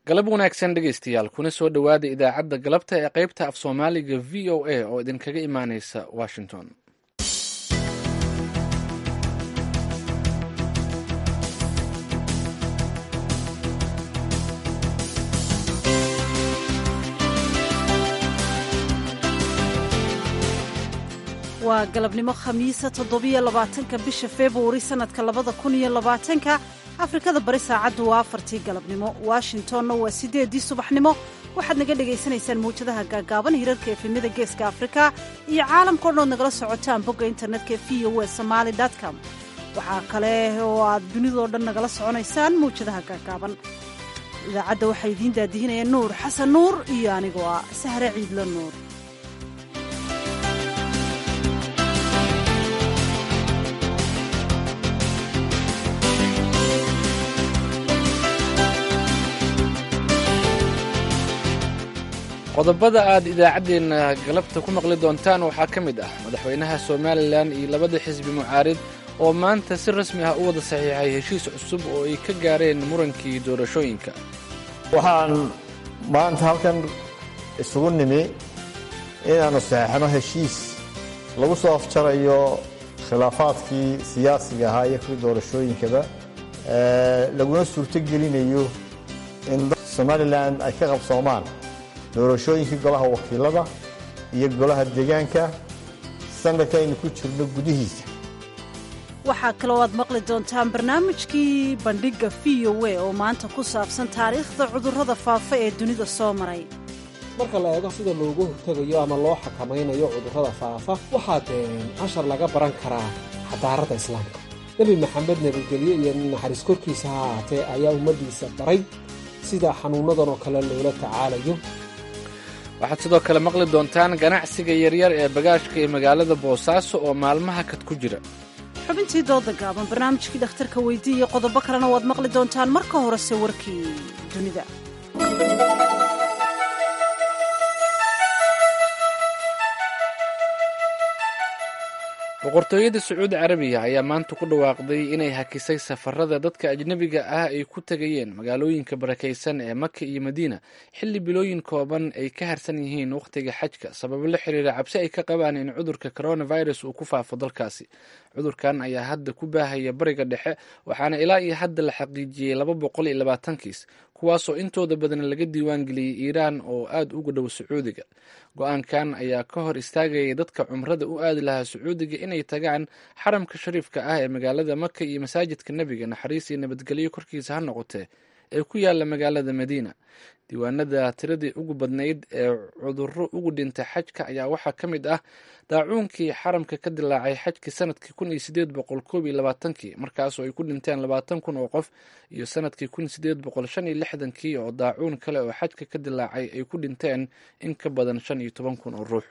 galab wanaagsan dhegaystayaal kuna soo dhowaada idaacadda galabta ee qaybta af soomaaliga v o a oo idinkaga imaaneysa washington waa galabnimo khamiisa toddobiyo labaatanka bisha februari sannadka labada kun iyo labaatanka afrikada bari saacaddu waa afartii galabnimo washingtonna waa siddeeddii subaxnimo waxaad naga dhagaysanaysaan mawjadaha gaagaaban hirarka efemyada geeska afrika iyo caalamkao dhan ood nagala socotaan bogga internetka v o e somaali com waxaa kale oo aad dunidoo dhan nagala soconaysaan mawjadaha gaagaaban idaacadda waxaa idiin daadihinaya nuur xasan nuur iyo anigoo ah sahre ciidlo nuur qodobada aad idaacaddeenna galabta ku maqli doontaan waxaa ka mid ah madaxweynaha somalilan iyo labada xisbi mucaarid oo maanta si rasmi ah u wada saxiixay heshiis cusub oo ay ka gaareen murankii doorashooyinka waxaan maanta halkan isugu nimi inaannu saxeixno heshiis lagu soo afjarayo khilaafaadkii siyaasiga ahaa iyo kuwii doorashooyinkaba laguna suurto gelinayo in somalilan ay ka qabsoomaan doorashooyinkii golaha wakiilada iyo golaha deegaanka sanadka aynu ku jirno gudihiisa waxaa kaloo aad maqli doontaan barnaamijkii bandhigga v o e oo maanta ku saabsan taariikhda cudurrada faafa ee dunida soo maray marka la eego sida loogu hortegayo ama loo xakamaynayo cudurrada faafa waxaa dee cashar laga baran karaa xadaaradda islaamka nebi maxamed nabadgelye iyo naxariis korkiisa ha ahaatee ayaa ummaddiisa baray sida xanuunnadan oo kale loola tacaalayo waxaad sidoo kale maqli doontaan ganacsiga yaryar ee bagaashka ee magaalada boosaaso oo maalmaha kad ku jira xubintii dooda gaaban barnaamijkii dhakhtarka weydii iyo qodobo kalena waad maqli doontaan marka horese warkii dunida boqortooyada sacuudi carabiya ayaa maanta ku dhawaaqday inay hakisay safarada dadka ajnebiga ah ay ku tegayeen magaalooyinka barakaysan ee maka iyo madiina xilli bilooyin kooban ay ka harsan yihiin wakhtiga xajka sababo la xiriira cabsi ay ka qabaan in cudurka coronavirus uu ku faafo dalkaasi cudurkan ayaa hadda ku baahaya bariga dhexe waxaana ilaa iyo hadda la xaqiijiyey laba boqol iyo labaatan kiis kuwaasoo intooda badan laga diiwaan geliyey iiraan oo aada uga dhow sacuudiga go-aankan ayaa ka hor istaagayay dadka cumrada u aadi lahaa sacuudiga inay tagaan xaramka shariifka ah ee magaalada maka iyo masaajidka nebiga naxariis iyo nabadgelyo korkiisa ha noqotee ee ku yaala magaalada madiina diiwaanada tiradii ugu badnayd ee cudurro ugu dhintay xajka ayaa waxaa ka mid ah daacuunkii xaramka ka dilaacay xajkii sanadkii kun iyo sideed boqol koob iyo labaatankii markaasoo ay ku dhinteen labaatan kun oo qof iyo sanadkii kun sideed boqol shan iyo lixdankii oo daacuun kale oo xajka ka dilaacay ay ku dhinteen in ka badan shan iyo toban kun oo ruux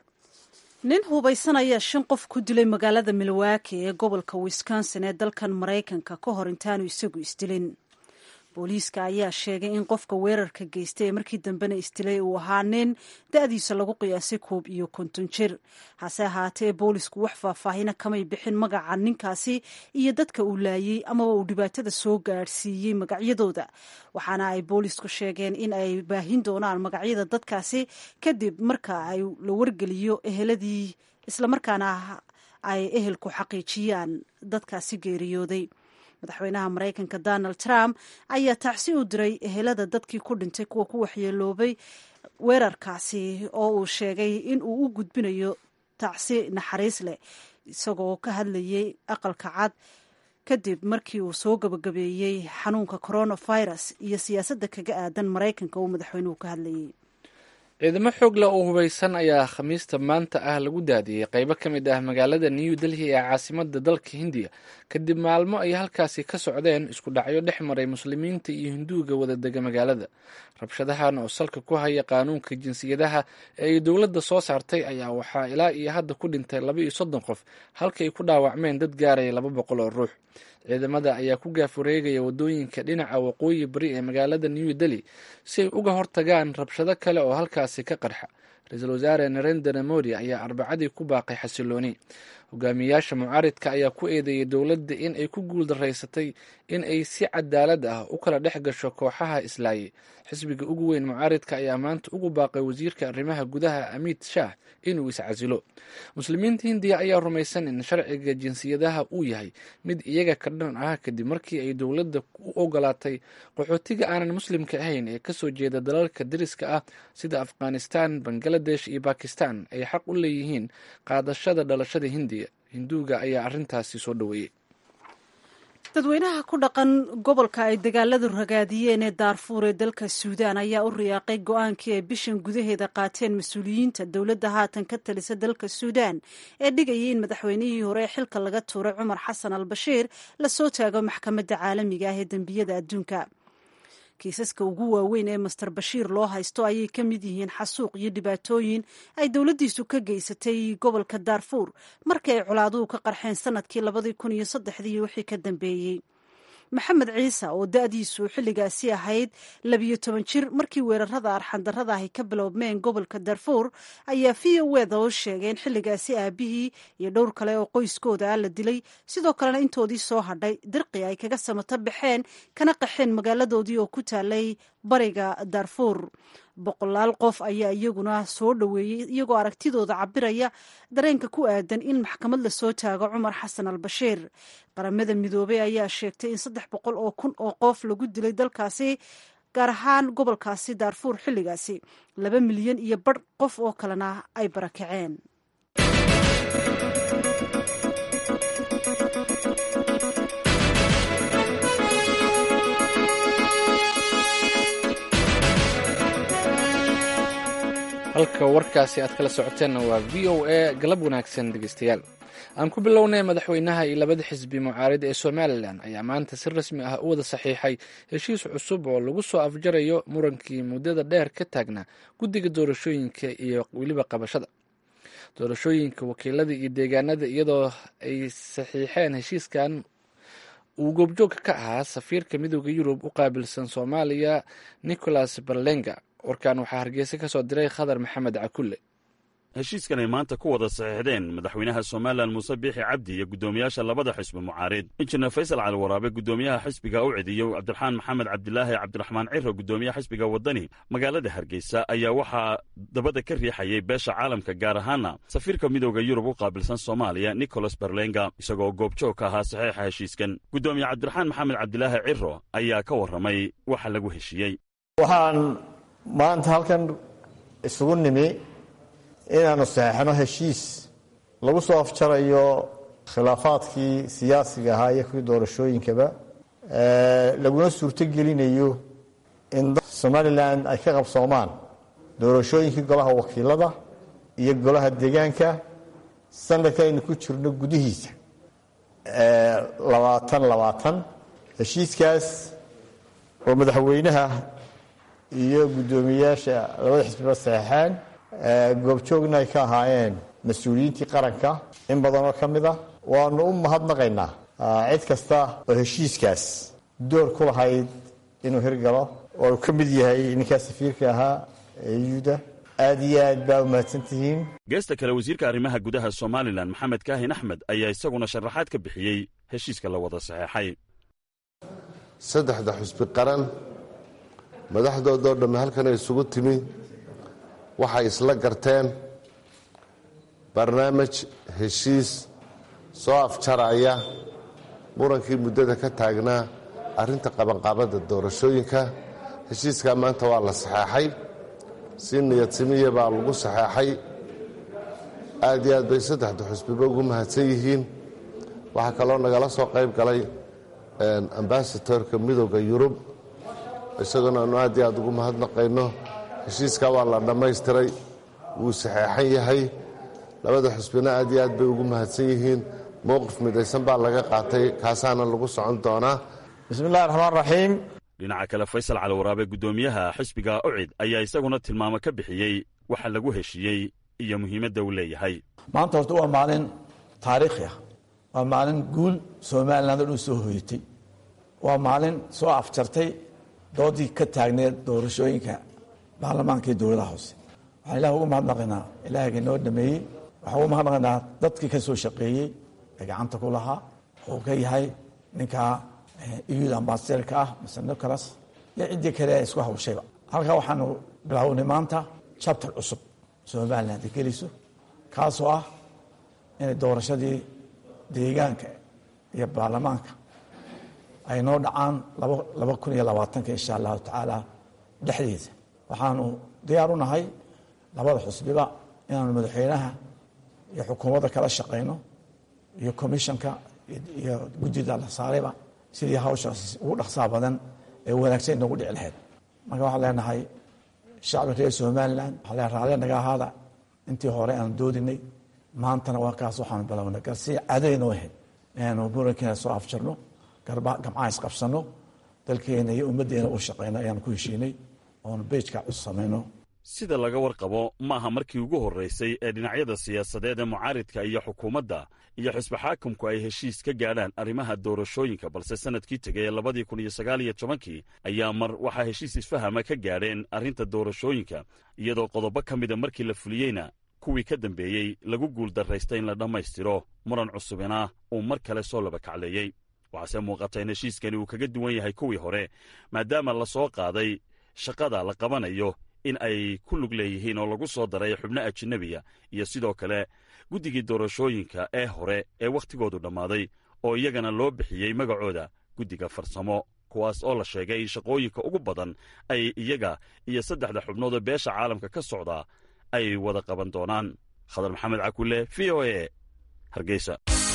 nin hubaysan ayaa shan qof ku dilay magaalada milwaaki ee gobolka wisconsin ee dalkan maraykanka ka hor intaanu isagu isdilin booliiska ayaa sheegay in qofka weerarka geystay ee markii dambena isdilay uu ahaa nin da-diisa lagu qiyaasay koob iyo konton jir hase ahaatee boolisku wax faahfaahina kamay bixin magaca ninkaasi iyo dadka uu laayey amaba uu dhibaatada soo gaadhsiiyey magacyadooda waxaana ay boolisku sheegeen in ay baahin doonaan magacyada dadkaasi kadib marka ay la wargeliyo eheladii islamarkaana ay ehelku xaqiijiyaan dadkaasi geeriyooday madaxweynaha maraykanka donald trump ayaa tacsi u diray ehelada dadkii ku dhintay kuwa ku waxyeeloobay weerarkaasi oo uu sheegay in uu u gudbinayo tacsi naxariis leh isagoo ka hadlayay aqalka cad kadib markii uu soo gabagabeeyey xanuunka coronavirus iyo siyaasadda kaga aadan maraykanka uu madaxweynuhu ka hadlayay ciidamo xoog leh oo hubaysan ayaa khamiista maanta ah lagu daadiyey qaybo ka mid ah magaalada new delhi ee caasimada dalka hindiya kadib maalmo ay halkaasi ka socdeen isku dhacyo dhex maray muslimiinta iyo hinduuga wadadega magaalada rabshadahan oo salka ku haya qaanuunka jinsiyadaha ee ay dowladda soo saartay ayaa waxaa ilaa iyo hadda ku dhintay laba iyo soddon qof halka ay ku dhaawacmeen dad gaaraya laba boqol oo ruux ciidamada ayaa ku gaafureegaya wadooyinka dhinaca waqooyi bari ee magaalada new delhi si ay uga hortagaan rabshado kale oo halkaasi ka qarxa ra-iisul wasaare narendra modi ayaa arbacadii ku baaqay xasilooni hogaamiyayaasha mucaaridka ayaa ku eedeeyay dowladda in ay ku guuldaraysatay in ay si cadaalad ah u kala dhex gasho kooxaha islaaye xisbiga ugu weyn mucaaridka ayaa maanta ugu baaqay wasiirka arrimaha gudaha amiid shaah inuu iscasilo muslimiinta hindiya ayaa rumaysan in sharciga jinsiyadaha uu yahay mid iyaga ka dhan ah kadib markii ay dowladda u ogolaatay qaxootiga aanan muslimka ahayn ee kasoo jeeda dalalka dariska ah sida afghanistan bangaladesh iyo bakistan ay xaq u leeyihiin qaadashada dhalashada hindiya hinduuga ayaa arrintaasi soo dhoweeyey dadweynaha ku dhaqan gobolka ay dagaaladu ragaadiyeen ee daarfuur ee dalka suudaan ayaa u riyaaqay go-aankii ay bishan gudaheeda qaateen mas-uuliyiinta dowladda haatan ka talisa dalka suudaan ee dhigayay in madaxweynihii hore ee xilka laga tuuray cumar xasan al bashiir la soo taago maxkamadda caalamiga ah ee dembiyada adduunka kiisaska ugu waaweyn ee master bashiir loo haysto ayay ka mid yihiin xasuuq iyo dhibaatooyin ay dowladdiisu ka geysatay gobolka daarfuur markii ay colaaduhu ka qarxeen sanadkii labadii kun iyo saddexdii iyo wixii ka dambeeyey maxamed ciise oo da-diisu xilligaasi ahayd labiyo toban jir markii weerarada arxandarrada ahi ka bilowmeen gobolka darfuur ayaa v o eda u sheegay in xilligaasi aabihii iyo dhowr kale oo qoyskooda ah la dilay sidoo kalena intoodii soo hadhay dirqi ay kaga samato baxeen kana qaxeen magaaladoodii oo ku taalay bariga darfuur boqolaal qof ayaa iyaguna soo dhoweeyey iyagoo aragtidooda cabiraya dareenka ku aadan in maxkamad lasoo taago cumar xasan al bashiir qaramada midoobey ayaa sheegtay in saddex boqol oo kun oo qof lagu dilay dalkaasi gaar ahaan gobolkaasi daarfuur xilligaasi laba milyan iyo badh qof oo kalena ay barakaceen halka warkaasi aad kala socoteenna waa v o a galab wanaagsan dhegeystayaal aan ku bilownay madaxweynaha iyo labada xisbi mucaarid ee somalilan ayaa maanta si rasmi ah u wada saxiixay heshiis cusub oo lagu soo afjarayo murankii muddada dheer ka taagnaa guddiga doorashooyinka iyo weliba qabashada doorashooyinka wakiilada iyo deegaanada iyadoo ay saxiixeen heshiiskan uu goobjoog ka ahaa safiirka midooda yurub u qaabilsan soomaaliya nicholas berlenga warkan waxaa hargeysa ka soo diray khadar maxamed cakulle heshiiskan ay maanta ku wada saxiixdeen madaxweynaha somalilan muuse biixi cabdi iyo guddoomiyaasha labada xisbi mucaarid injineer faysal cali waraabe guddoomiyaha xisbiga u cidiyo cabdiraxmaan maxamed cabdilaahi cabdiraxmaan ciro guddoomiyaha xisbiga waddani magaalada hargeysa ayaa waxaa dabada ka riixayay beesha caalamka gaar ahaana safiirka midooda yurub u qaabilsan soomaaliya nicholas berlenga isagoo goobjoog ka ahaa saxiixa heshiiskan guddoomiye cabdiraxmaan maxamed cabdilaahi ciro ayaa ka warramay waxa lagu heshiiyey waxaan maanta halkan isugu nimi inaanu saxeixno heshiis lagu soo afjarayo khilaafaadkii siyaasiga ahaa iyo kuwii doorashooyinkaba laguna suurto gelinayo in somalilan ay ka qabsoomaan doorashooyinkii golaha wakiilada iyo golaha deegaanka sanadka aynu ku jirno gudihiisa labaatan labaatan heshiiskaas oo madaxweynaha iyo guddoomiyeyaasha labada xisbiba saxeixeen goobjoogna ay ka ahaayeen mas-uuliyiintii qaranka in badanoo ka mid a waanu u mahadnaqaynaa cid kasta oo heshiiskaas door ku lahayd inuu hirgalo oo uu ka mid yahay ninkaa safiirka ahaa eyuda aad iyo aad baa umahadsan tihiin geesta kale wasiirka arrimaha gudaha somalilan maxamed kaahin axmed ayaa isaguna sharaxaad ka bixiyey heshiiska la wada saxeexay saddexda xusbi qaran madaxdoodoo dhamme halkanay isugu timi waxay isla garteen barnaamij heshiis soo afjaraya murankii muddada ka taagnaa arrinta qabanqaabadda doorashooyinka heshiiskaa maanta waa la saxeexay si niyadsimiya baa lagu saxeexay aad iyo aad bay saddexda xusbiba ugu mahadsan yihiin waxaa kaloo nagala soo qayb galay ambasatorka midooda yurub isaguna aanu aad iyo aad ugu mahadnaqayno heshiiskaa waa la dhammaystiray wuu saxeexan yahay labada xusbina aad iyo aad bay ugu mahadsan yihiin mowqif midaysan baa laga qaatay kaasaana lagu socon doonaa bismi illahi raxmaan raxiim dhinaca kale faysal cali waraabe guddoomiyaha xisbiga ucid ayaa isaguna tilmaamo ka bixiyey waxa lagu heshiiyey iyo muhiimadda uu leeyahay maanta horta waa maalin taariikhi ah waa maalin guul somaliland oo dhan soo hoyatay waa maalin soo afjartay doodii ka taagneed doorashooyinka baarlamaanka iyo dowladaha hoose waxaan ilaah ugu mahadnaqaynaa ilaahayga noo dhameeyey waxaa u mahadnaqaynaa dadkii ka soo shaqeeyey ee gacanta ku lahaa oo ka yahay ninka iyuda ambasaderka ah mr nicholas iyo ciddii kale ee isku hawshayba halkaa waxaanu bilaawnay maanta chapter cusub somaliland ay geliso kaasoo ah inay doorashadii deegaanka iyo baarlamaanka ay noo dhacaan laba kun iyo labaatanka insha allahu tacaala dhexdeeda waxaanu diyaar u nahay labada xusbiba inaanu madaxweynaha iyo xukuumadda kala shaqayno iyo commissionka iyo guddida la saarayba sidii hawshaas ugu dhaqsaa badan ee wanaagsan inoogu dhici lahayd marka waxaan leenahay shacbi reer somalilan waxaa leen raalle naga ahaada intii hore aanu doodinay maantana waa kaas waxaanu bilownay garsi cadaynoo ahayd inaanu murankeena soo afjarno gamcaha isqabsano dalkeena iyo ummaddeena u shaqayno ayaanu ku heshiinay oonu beejka cus samayno sida laga warqabo maaha markii ugu horraysay ee dhinacyada siyaasadeed ee mucaaridka iyo xukuumadda iyo xisbi xaakumku ay heshiis ka gaadhaan arrimaha doorashooyinka balse sannadkii tegay ee labadii kun iyo sagaal iyo tobankii ayaa mar waxaa heshiis isfahama ka gaadheen arrinta doorashooyinka iyadoo qodobo ka mida markii la fuliyeyna kuwii ka dambeeyey lagu guuldarraystay in la dhammaystiro muran cusubina uu mar kale soo laba kacleeyey waxaase muuqata in heshiiskani uu kaga duwan yahay kuwii hore maadaama la soo qaaday shaqada la qabanayo in ay ku lug leeyihiin oo lagu soo daray xubno ajinabiya iyo sidoo kale guddigii doorashooyinka ee hore ee wakhtigoodu dhammaaday oo iyagana loo bixiyey magacooda guddiga farsamo kuwaas oo la sheegay in shaqooyinka ugu badan ay iyaga iyo saddexda xubnood oo beesha caalamka ka socdaa ay wada qaban doonaan khadar maxamed cakulle v o e hargeysa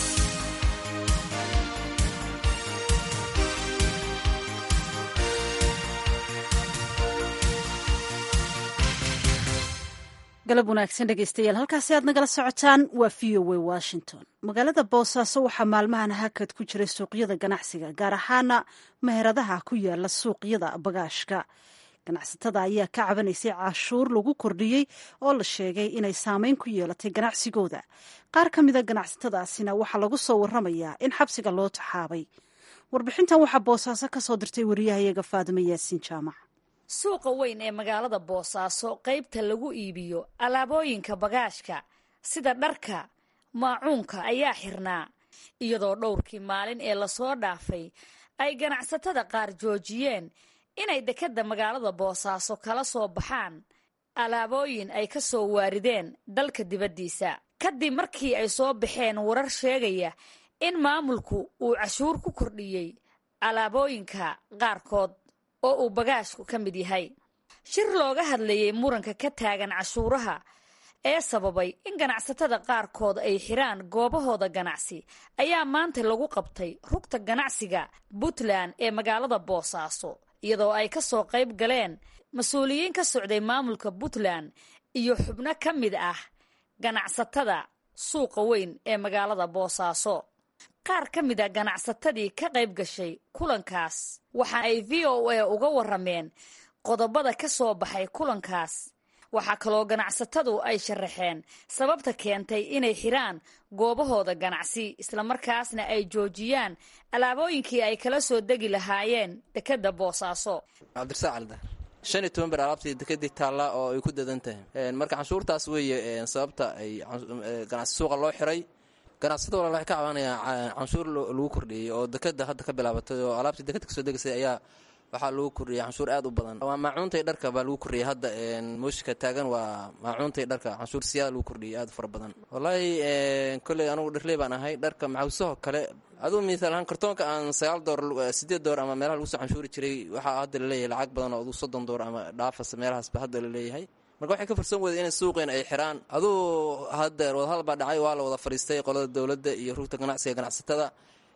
galab wanaagsan dhegeystayaal halkaasi aad nagala socotaan waa v o a washington magaalada boosaaso waxaa maalmahan hakad ku jiray suuqyada ganacsiga gaar ahaana meheradaha ku yaala suuqyada bagaashka ganacsatada ayaa ka cabanaysay cashuur lagu kordhiyey oo la sheegay inay saameyn ku yeelatay ganacsigooda qaar ka mida ganacsatadaasina waxaa lagu soo waramayaa in xabsiga loo taxaabay warbixintan waxaa boosaaso ka soo dirtay wariyahayaga faadimo yaasiin jaamac suuqa weyn ee magaalada boosaaso qaybta lagu iibiyo alaabooyinka bagaashka sida dharka maacuunka ayaa xirnaa iyadoo dhowrkii maalin ee lasoo dhaafay ay ganacsatada qaar joojiyeen inay dekedda magaalada boosaaso kala soo baxaan alaabooyin ay ka soo waarideen dalka dibaddiisa kadib markii ay soo baxeen warar sheegaya in maamulku uu cashuur ku kordhiyey alaabooyinka qaarkood oo uu bagaashku ka mid yahay shir looga hadlayey muranka ka taagan cashuuraha ee sababay in ganacsatada qaarkood ay xiraan goobahooda ganacsi ayaa maanta lagu qabtay rugta ganacsiga puntland ee magaalada boosaaso iyadoo ay ka soo qayb galeen mas-uuliyiin ka socday maamulka puntland iyo xubno ka mid ah ganacsatada suuqa weyn ee magaalada boosaaso qaar ka mid a ganacsatadii ka qayb gashay kulankaas waxa ay v o a uga warameen qodobada ka soo baxay kulankaas waxaa kaloo ganacsatadu ay sharaxeen sababta keentay inay xiraan goobahooda ganacsi islamarkaasna ay joojiyaan alaabooyinkii ay kala soo degi lahaayeen dekedda boosaaso cabdirasaaq calda shan iyo toban ber alaabtii dekedii taalla oo ay ku dadan tahay marka canshuurtaas weeye sababta ay ganacsi suuqa loo xiray ganacsatada walaal waxay ka cabanayaan canshuur lagu kordhiyey oo dekeda hadda ka bilaabatay oo alaabtii dekeda kasoo degaysay ayaa waxaa lagu kordhiyey canshuur aad u badan waa maacuuntay dharka baa lagu kordhiyey hadda mooshika taagan waa maacuuntay dharka canshuur siyaada lagu kordhiyey aad u fara badan wallaahi kolley anugu dharley baan ahay dharka maxawsaho kale aduu misaal ahaan kartoonka aan sagaal door sideed door ama meelaha lagu soo canshuuri jiray waxaa hadda laleeyahay lacag badan oo aduu soddon door ama dhaafas meelahaasba hadda laleeyahay marka waxay ka farsan weyda inay suuqeen ay xiraan aduu hadda wadahadal baa dhacay waa la wada fadhiistay qolada dowladda iyo rugta ganacsiga ganacsatada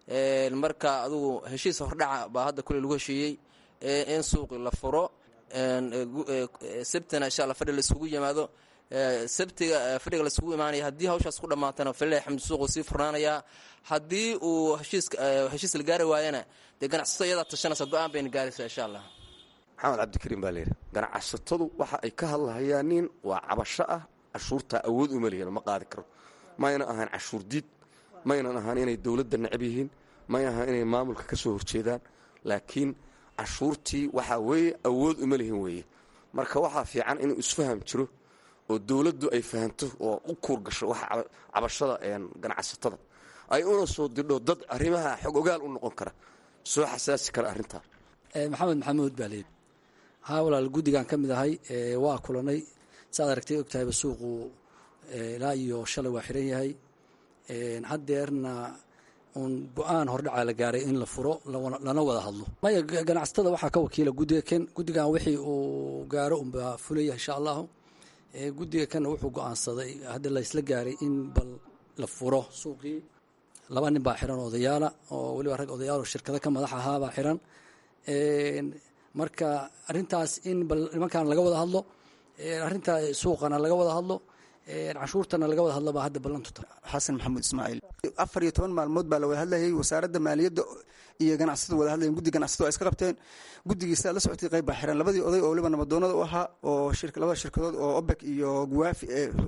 marka adugu heshiis hordhaca baa hadda kuley lagu heshiiyey in suuqi la furo sabtina insha alla fadhi la isugu yimaado sabtiga fadhiga la isugu imaanaya haddii hawshaas ku dhammaatana falilahi xamdi suuqu sii furnaanayaa haddii uu heshiis la gaari waayana dee ganacsato iyadaa tashanaysa go-aan bayna gaaraysaa insha allah maxamed cabdikariim baa layidhi ganacsatadu waxa ay ka hadlahayaan nin waa cabasho ah cashuurtaa awood uma lihin ma qaadi karo mayna ahaan cashuur diid maynan ahaan inay dowladda necab yihiin mayna ahaan inay maamulka ka soo horjeedaan laakiin cashuurtii waxaa weeye awood uma lihin weeye marka waxaa fiican inuu isfaham jiro oo dowladdu ay fahanto oo u kuurgasho waxa cabashada ganacsatada ay una soo dirdho dad arrimaha xog ogaal u noqon kara soo xasaasi kara arrintaa maxamed maxamuud baa leedi haa walaal guddigaan ka mid ahay waa kulanay saaad aragtay og tahayba suuqu ilaa iyo shalay waa xiran yahay haddeerna uun go-aan hordhacaa la gaaray in la furo lana wada hadlo maya ganacsatada waxaa ka wakiila guddiga ken guddigan wixii uu gaaro unbaa fulaya insha allahu guddiga kanna wuxuu go-aansaday hadda la isla gaaray in bal la furo suuqii laba nin baa xiran odayaala oo weliba rag odayaal oo shirkado ka madax ahaabaa xiran marka arrintaas in bal nimankan laga wada hadlo arrinta suuqana laga wada hadlo canshuurtana laga wada hadlo baa hadda ballantu tahay xasan maxamuud ismaaciil afar iyo toban maalmood baa la wada hadlayay wasaaradda maaliyadda iyo ganacsatada wada hadlayen guddi ganacsatadu ay iska qabteen guddigiisa la socotay qayb baa xiran labadii oday oo waliba nabadoonada u ahaa oo labada shirkadood oo obek iyo guwaafi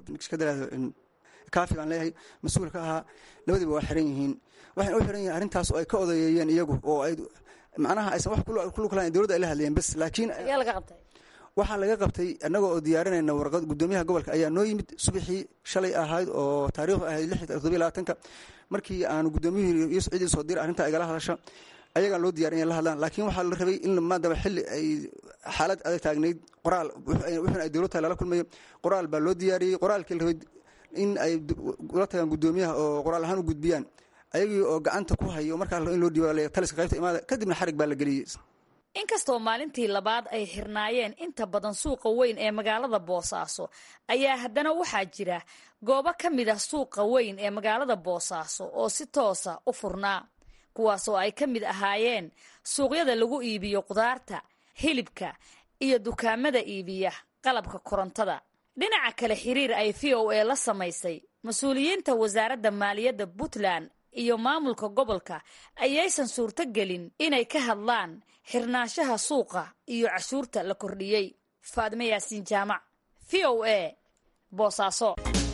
kaafi baan leeyahay mas-uul ka ahaa labadiiba waa xiran yihiin waxayna u xiran yihiin arrintaas oo ay ka odayeeyeen iyagu oo ay macnaha aysan wax kulug lahayn dowladda ay la hadlayeen bes laakiin waxaa laga qabtay annaga oo diyaarinayna warqad guddoomiyaha gobolka ayaa noo yimid subaxii shalay ahayd oo taariikhdu ahayd lix todobiy labaatanka markii aanu guddoomiyuhu iyo ciidii soo diray arrinta igala hadasha ayagaa loo diyarin la hadlaan laakiin waxaa la rabay in maadaba xilli ay xaalad adag taagnayd qoraal wuxuuna ay dowladta lala kulmayo qoraal baa loo diyaariyey qoraalkii la rabay in ay ula tagaan guddoomiyaha oo qoraal ahaan u gudbiyaan ayagii oo gacanta ku hayo markaa in loo dhiiba taliska qaybta imaada kadibna xarig baa la geliyey inkastoo maalintii labaad ay xirnaayeen inta badan suuqa weyn ee magaalada boosaaso ayaa haddana waxaa jira goobo ka mid ah suuqa weyn ee magaalada boosaaso oo si toosa u furnaa kuwaasoo ay ka mid ahaayeen suuqyada lagu iibiyo qudaarta hilibka iyo dukaamada iibiya qalabka korontada dhinaca kale xiriir ay v o a la samaysay mas-uuliyiinta wasaaradda maaliyadda puntland iyo maamulka gobolka ayaysan suurto gelin inay ka hadlaan xirnaanshaha suuqa iyo cashuurta la kordhiyey faadime yaasiin jaamac v o a boosaaso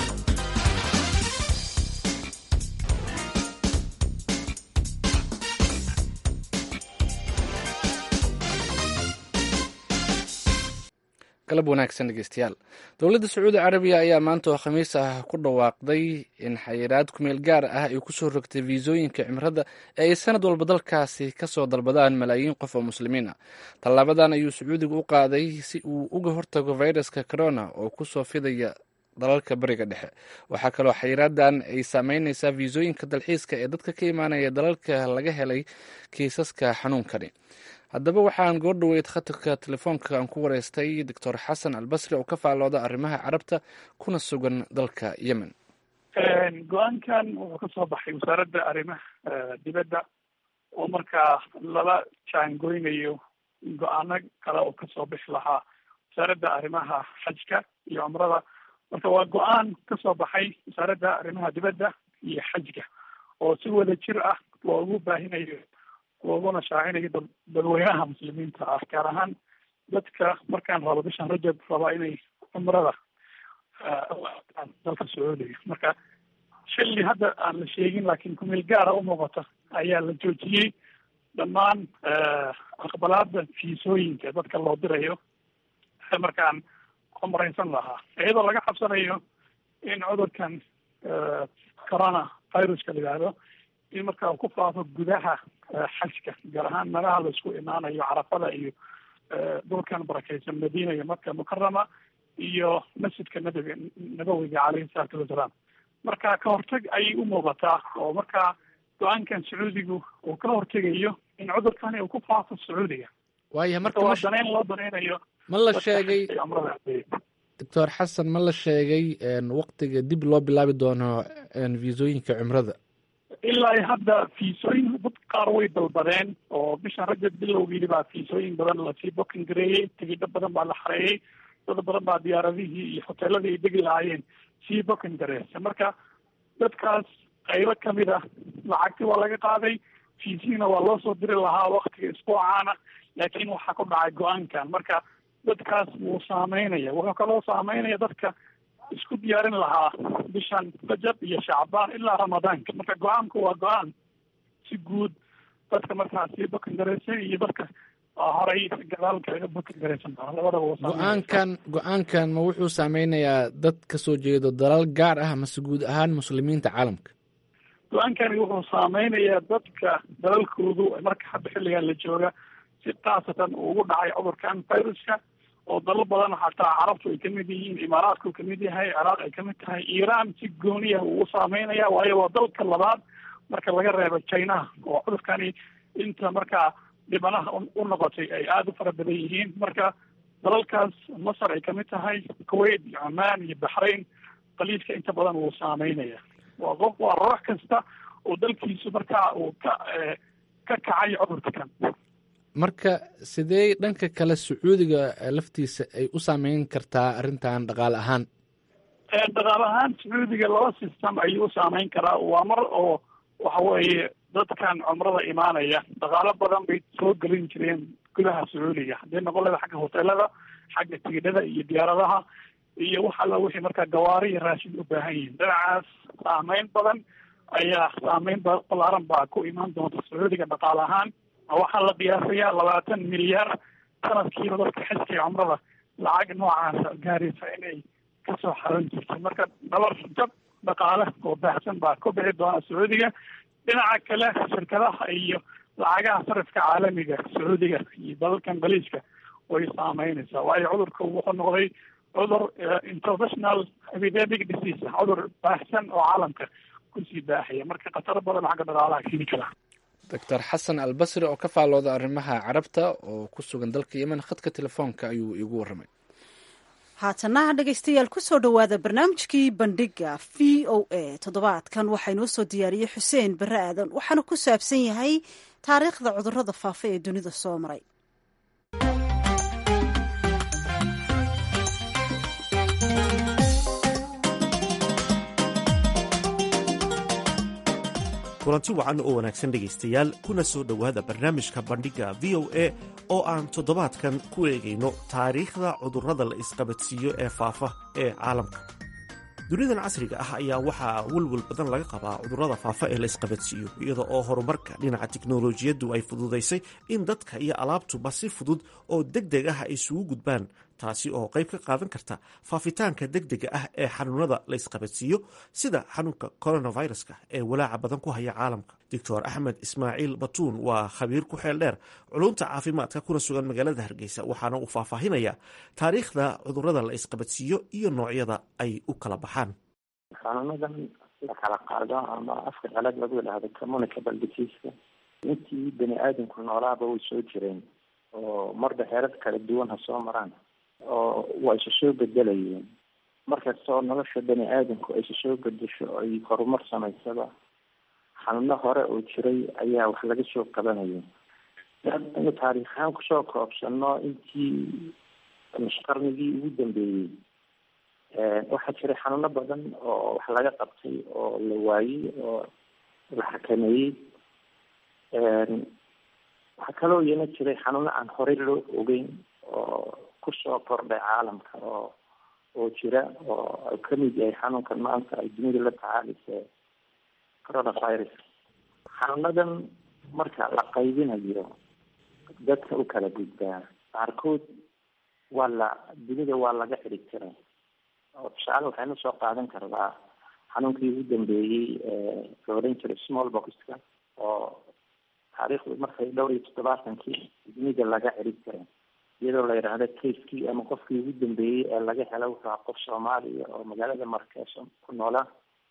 galab wanaagsan dhegeystayaal dowladda sacuudi carabiya ayaa maanta oo khamiis ah ku dhawaaqday in xayiraad kumeel gaar ah ay kusoo rogtay fiisooyinka cimrada ee ay sanad walba dalkaasi kasoo dalbadaan malaayiin qof oo muslimiin ah tallaabadan ayuu sacuudiga u qaaday si uu uga hortago fayraska corona oo kusoo fidaya dalalka bariga dhexe waxaa kaloo xayiraadan ay saameyneysaa fiisooyinka dalxiiska ee dadka ka imaanaya dalalka laga helay kiisaska xanuunkani haddaba waxaan goo dhoweyd khatarka telefoonka aan ku wareystay doctor xasan albasri oo ka faallooda arrimaha carabta kuna sugan dalka yemen go-aankan wuxuu ka soo baxay wasaaradda arrimaha dibadda oo markaa lala jaangoynayo go-aano kale oo kasoo bixi lahaa wasaaradda arrimaha xajka iyo cumrada marka waa go-aan kasoo baxay wasaaradda arrimaha dibadda iyo xajka oo si wada jir ah loogu baahinayo looguna shaacinayo dad dadweynaha muslimiinta ah gaar ahaan dadka markaan rabo bishan rajab rabaa inay cumrada dalka sacuudiga marka xilli hadda aan la sheegin laakiin kumeel gaara umuuqata ayaa la joojiyey dhammaan aqbalaada fiisooyinka dadka loo dirayo markaan cumraysan lahaa iyadoo laga cabsanayo in cudurkan corona viruska la yihahdo in markaa uu ku faafo gudaha xajka gaar ahaan meelaha laisku imaanayo carafada iyo dhulkan barakeysan madiina iyo maka mukarama iyo masjidka nabiga nabawiga caleyhi salaatu wasalaam marka ka hortag ayay u muuqataa oo markaa go-aankan sacuudigu uu ka hortegayo in cudurkani uu ku faafo sacuudiga waaya marka waa daneyn loo daneynayo ma la sheegay doctor xasan ma la sheegay waktiga dib loo bilaabi doono fiisooyinka cumrada ilaa hadda fiisooyin dad qaar way dalbadeen oo bishan rajab bilowgiili baa fiisooyin badan lasii booking gareeyey tigidho badan baa la xareeyey dad badan baa diyaaradihii iyo hoteeladii ay degi lahaayeen sii booking gareeysa marka dadkaas qaybo kamid ah lacagti waa laga qaaday fiisiina waa loo soo diri lahaa waktiga isbuucaana laakiin waxaa ku dhacay go-aankan marka dadkaas wuu saameynaya wuxuu kaloo saameynaya dadka isku diyaarin lahaa bishan rajab iyo shacbaan ilaa ramadaanka marka go-aanku waa go-aan si guud dadka markaa sii bakangareysay iyo dadka horay gadaal kaga buki garaysan doona labadaba go-aankan go-aankan ma wuxuu saameynayaa dad ka soo jeedo dalal gaar ah mase guud ahaan muslimiinta caalamka go-aankani wuxuu saameynayaa dadka dalalkoodu marka hadda xilligan la jooga si khaasatan uu ugu dhacay cudurkan viruska oo dalal badan xataa carabtu ay kamid yihiin imaaraadku kamid yahay ciraaq ay kamid tahay iiraan si gooniya uu u saameynaya waayo waa dalka labaad marka laga reebo chinaha oo cudurkani inta markaa dhibanaha u noqotay ay aada u fara badan yihiin marka dalalkaas masar ay kamid tahay kuwait iyo cumaan iyo baxrain qaliidka inta badan wuu saameynaya waa qof waa ruux kasta oo dalkiisu markaa uu ka ka kacay cudurka kan marka sidee dhanka kale sacuudiga laftiisa ay u saameyn kartaa arrintan dhaqaale ahaan dhaqaale ahaan sacuudiga laba system ayuu u saameyn karaa waa mar oo waxa weeye dadkan cumrada imaanaya dhaqaalo badan bay soo gelin jireen gudaha sacuudiga haddii noqon leda xagga hoteelada xagga tigidhada iyo diyaaradaha iyo wax alla wixii markaa gawaari iyo raashin u baahan yihiin dhinacaas saameyn badan ayaa saameyn balaaran baa ku imaan doonta sacuudiga dhaqaale ahaan waxaa la qiyaasayaa labaatan milyaar sanadkiiba dadka xijka cumrada lacag noocaasa gaaraysa inay kasoo xaran jirtay marka dhabar jab dhaqaale oo baahsan baa ku bixi doona sacuudiga dhinaca kale shirkadaha iyo lacagaha sarifka caalamiga sacuudiga iyo dalalkan baliiska way saameynaysaa waayo cudurka wuxuu noqday cudur international epidemic disease cudur baahsan oo caalamka kusii baahaya marka khataro badan xagga dhaqaalaha keeni kara doctor xasan albasri oo ka faalooda arrimaha carabta oo ku sugan dalka yemen khadka telefoonka ayuu iigu warramay haatana dhegaystayaal kusoo dhowaada barnaamijkii bandhiga v o a toddobaadkan waxaa inoo soo diyaariyey xuseen barre aadan waxaana ku saabsan yahay taariikhda cudurrada faafa ee dunida soo maray kulanti wacan oo wanaagsan dhegaystayaal kuna soo dhowaada barnaamijka bandhigga v o a oo aan toddobaadkan ku eegayno taariikhda cudurrada la isqabadsiiyo ee faafa ee caalamka dunidan casriga ah ayaa waxaa welwel badan laga qabaa cudurrada faafa ee la isqabadsiiyo iyada oo horumarka dhinaca tiknolojiyaddu ay fududaysay in dadka iyo alaabtuba si fudud oo deg deg ah ay isugu gudbaan taasi oo qayb ka qaadan karta faafitaanka degdega ah ee xanuunada la isqabadsiiyo sida xanuunka coronaviruska ee walaaca badan ku haya caalamka doctor axmed ismaaciil batuun waa khabiir ku xeel dheer culunta caafimaadka kuna sugan magaalada hargeysa waxaana uu faahfaahinaya taariikhda cudurrada la isqabadsiiyo iyo noocyada ay u kala baxaan xanuunadan la kala qaado ama afka qalad lagu idhaahdo communicable diseaska intii bani aadamku noolaaba way soo jireen oo marba heerar kala duwan ha soo maraan oo waa isa soo bedelayeen markastoo nolosha bani aadamku aysa soo bedesho ay horumar samaysaba xanuuno hore oo jiray ayaa wax laga soo qabanaya inu taariikh ahaan kusoo koobsano intii qarnigii ugu dambeeyey waxaa jiray xanuuno badan oo wax laga qabtay oo la waayey oo la xakameeyey waxaa kaloo iyana jiray xanuuno aan horey loo ogeyn oo kusoo kordhay caalamka oo oo jira oo ay kamid yahay xanuunkan maanta ay dunida la tacaalisa coronavirus xanuunadan marka la qaybinayo dadka u kala gudbaa qaarkood waa la dunida waa laga xirig tiray oo tusaale waxaynu soo qaadan karnaa xanuunkii ugu dambeeyey la odhan jiray small boxka oo taariikhdu markay dhowr iyo toddobaatankii dunida laga xirig tiray iyadoo la yidhaahdo kaskii ama qofkii ugu dambeeyey ee laga hela wuxuu ahaa qof soomaaliya oo magaalada markeeso ku noolaa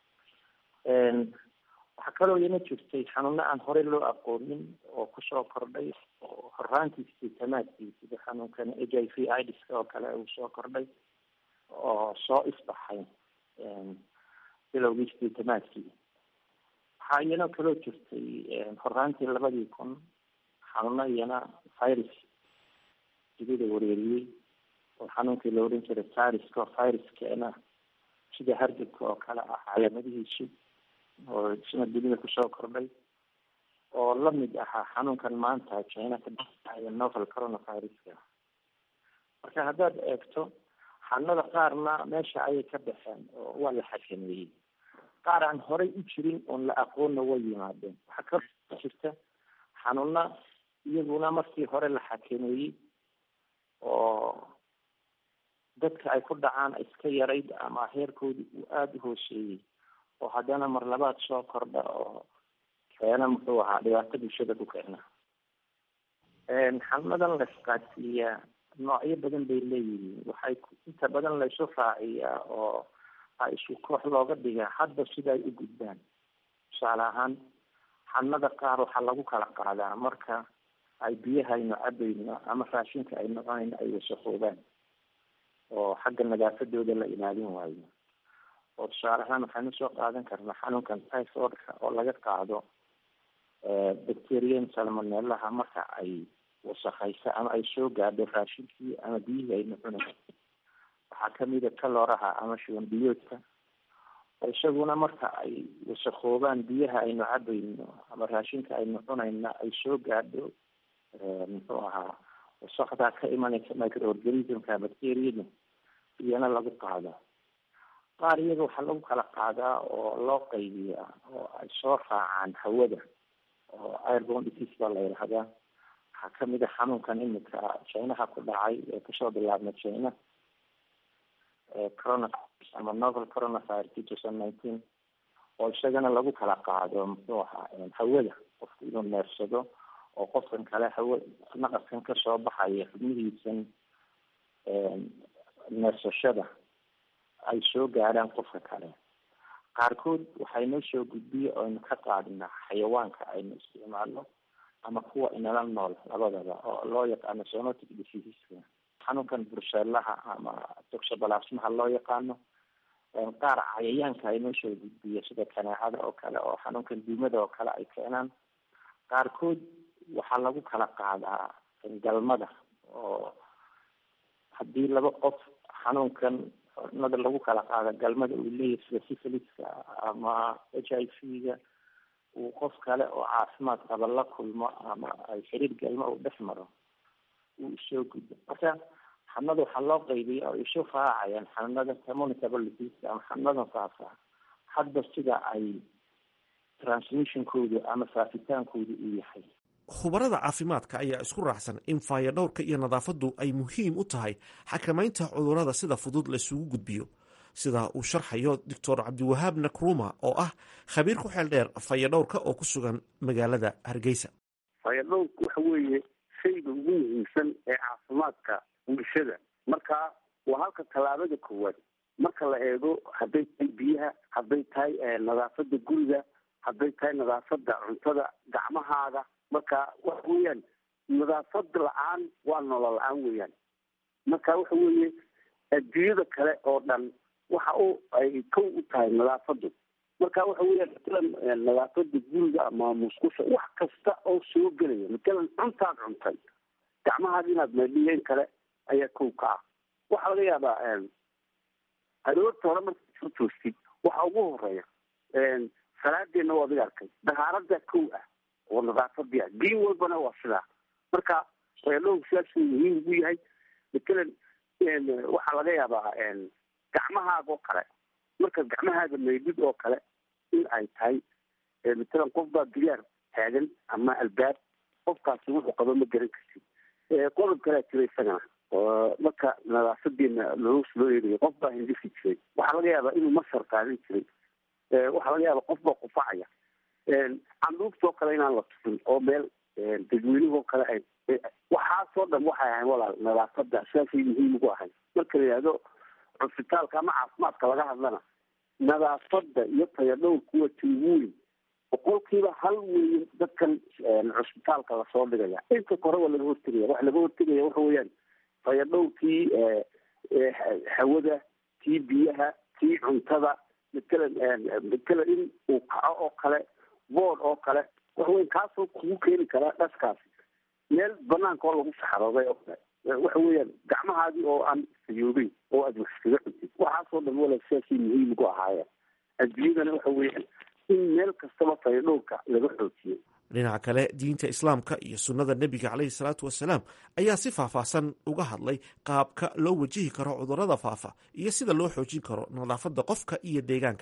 waxaa kaloo iyana jirtay xanuuno aan horey loo aqoonin oo kusoo kordhay oo horaantiisii tamaadkii sida xanuunkan h i v idiska oo kale uu soo kordhay oo soo isbaxay bilowgiisii tamaadkii waxaa iyana kaloo jirtay horaantii labadii kun xanuuno iyana virus dunida wareeriyey oo xanuunkii la odhan jiray viruska oo viruskana sida hargabka oo kale ah calaamadihiisu oo isna dunida kusoo kordhay oo lamid ahaa xanuunkan maanta china ka dhacaya novel coronaviruska marka haddaad eegto xanuunada qaarna meesha ayay ka baxeen oo waa la xakameeyey qaar aan horey u jirin oon la aqoonna way yimaadeen waxaa kaloo jirta xanuuna iyaguna markii hore la xakameeyey oo dadka ay ku dhacaan iska yarayd ama heerkoodii uu aada u hooseeyey oo haddana mar labaad soo kordha oo keena muxuu ahaa dhibaato bulshada ku keena xanuunadan la isqaadsiiyaa noocyo badan bay leeyihiin waxay inta badan la isu raaciyaa oo a isku koox looga dhigaa hadba sida ay u gudbaan tusaale ahaan xanuunada qaar waxaa lagu kala qaadaa marka ay biyahaynu cabayno ama raashinka aynu cunayno ay wasaqoobaan oo xagga nadaafadooda la ilaalin waayo oo tusaale ahaan waxaynu soo qaadan karnaa xanuunkan typhoidka oo laga qaado bacterian salmonelaha marka ay wasakayso ama ay soo gaadho raashinkii ama biyihii aynu cunayno waxaa kamida kalooraha ama shuban biyoodka oo isaguna marka ay wasakhoobaan biyaha aynu cabayno ama raashinka aynu cunayna ay soo gaadho muxuu ahaa wasakdaa ka imanaysa microorganismka bacteriada iyana lagu qaado qaar iyaga waxaa lagu kala qaadaa oo loo qaybiyaa oo ay soo raacaan hawada oo airbone disease baa la yidhahdaa waxaa kamid a xanuunkan imika chinaha ku dhacay ee kasoo bilaabna china coronavirus ama novel coronavirus two thousand nineteen oo isagana lagu kala qaado muxuu ahaa hawada qofku inuu neersado oo qofkan kale hawa naqaskan kasoo baxaya xubnihiisan neersashada ay soo gaadhaan qofka kale qaarkood waxay noo soo gudbiya oynu ka qaadnaa xayawaanka aynu isticmaalno ama kuwa inala nool labadaba oo loo yaqaano sonotic diseaseska xanuunkan burseelaha ama toxobalasmaha loo yaqaano qaar cayayaanka ay noo soo gudbiya sida kaneecada oo kale oo xanuunkan duumada oo kale ay keenaan qaarkood waxaa lagu kala qaadaa galmada oo haddii laba qof xanuunkan nada lagu kala qaada galmada uu leeyahay sida syphiliska ama h i v ga uu qof kale oo caafimaad qaba la kulmo ama ay xiriir galmo uu dhex maro uu isoo gudbo marka xanuunada waxaa loo qaybiya oo isu raacayaan xanuunada communicable disease ama xanuunadan faafa hadba sida ay transmissionkoodu ama faafitaankoodu uu yahay khubarada caafimaadka ayaa isku raacsan in faayadhowrka iyo nadaafaddu ay muhiim u tahay xakamaynta cudurrada sida fudud la isugu gudbiyo sida uu sharxayo doctor cabdiwahaab nakruma oo ah khabiir ku xeel dheer fayadhowrka oo ku sugan magaalada hargeysa fayadhowrku waxa weeye shayga ugu muhiimsan ee caafimaadka bulshada marka waa halka tallaabada koowaad marka la eego hadday tahay biyaha hadday tahay nadaafada guriga hadday tahay nadaafada cuntada gacmahaaga marka waxa weeyaan nadaafad la-aan waa nolol la-aan weeyaan marka waxa weeye adduunyada kale oo dhan waxa u ay kow u tahay nadaafadu marka waxa weeyaan matalan nadaafada guriga ama musqusha wax kasta oo soo gelaya matalan cuntaad cuntay gacmahaada inaad meedhiyeen kale ayaa kow ka ah waxaa laga yaabaa aroorta hore markaad soo toostid waxa ugu horeeya salaadeena waa adiga arkay dahaarada kow ah oo nadaafadii ah diin walbana waa sidaa marka fayadhowrku sidaasuu muhiim ugu yahay matalan waxaa laga yaabaa gacmahaaga oo kale markaad gacmahaaga meydid oo kale in ay tahay matalan qof baa diyaar taagan ama albaab qofkaasi wuxuu qabo ma garan kartid qodob kalea jira isagana oo marka nadaafadeena loos loo eegayo qof baa hindifi jiray waxaa laga yaabaa inuu masar qaadan jiray waxaa laga yaabaa qof baa qufacaya canduuftoo kale inaan la tusin oo meel dadweynihoo kale ay waxaasoo dhan waxay ahayn walaal nadaafada sidaasay muhiim ugu ahay marka la yidhahdo cusbitaalka ama caafimaadka laga hadlana nadaafada iyo tayadhowrku waa tiugu weyn boqolkiiba hal weyn dadkan cusbitaalka lasoo dhigaya inta kore waa laga hortegaya waxa laga hortegaya waxa weeyaan tayadhowrkii hawada kii biyaha kii cuntada matalan matalan in uu kaco oo kale bood oo kale waxa weya kaasoo kugu keeni karaa dhaskaasi meel banaanka oo lagu saxarooday oo kale waxa weeyaan gacmahaadii oo aan sayoobeyn oo aad wax iskaga cuntid waxaasoo dhan wala sidaasay muhiim ugu ahaayeen adduunyadana waxa weeyaan in meel kastaba fayadhowrka laga xoojiyo dhinaca kale diinta islaamka iyo sunnada nebiga caleyhi salaatu wasalaam ayaa si faahfaahsan uga hadlay qaabka loo wajihi karo cudurrada faafa iyo sida loo xoojin karo nadaafadda qofka iyo deegaankaba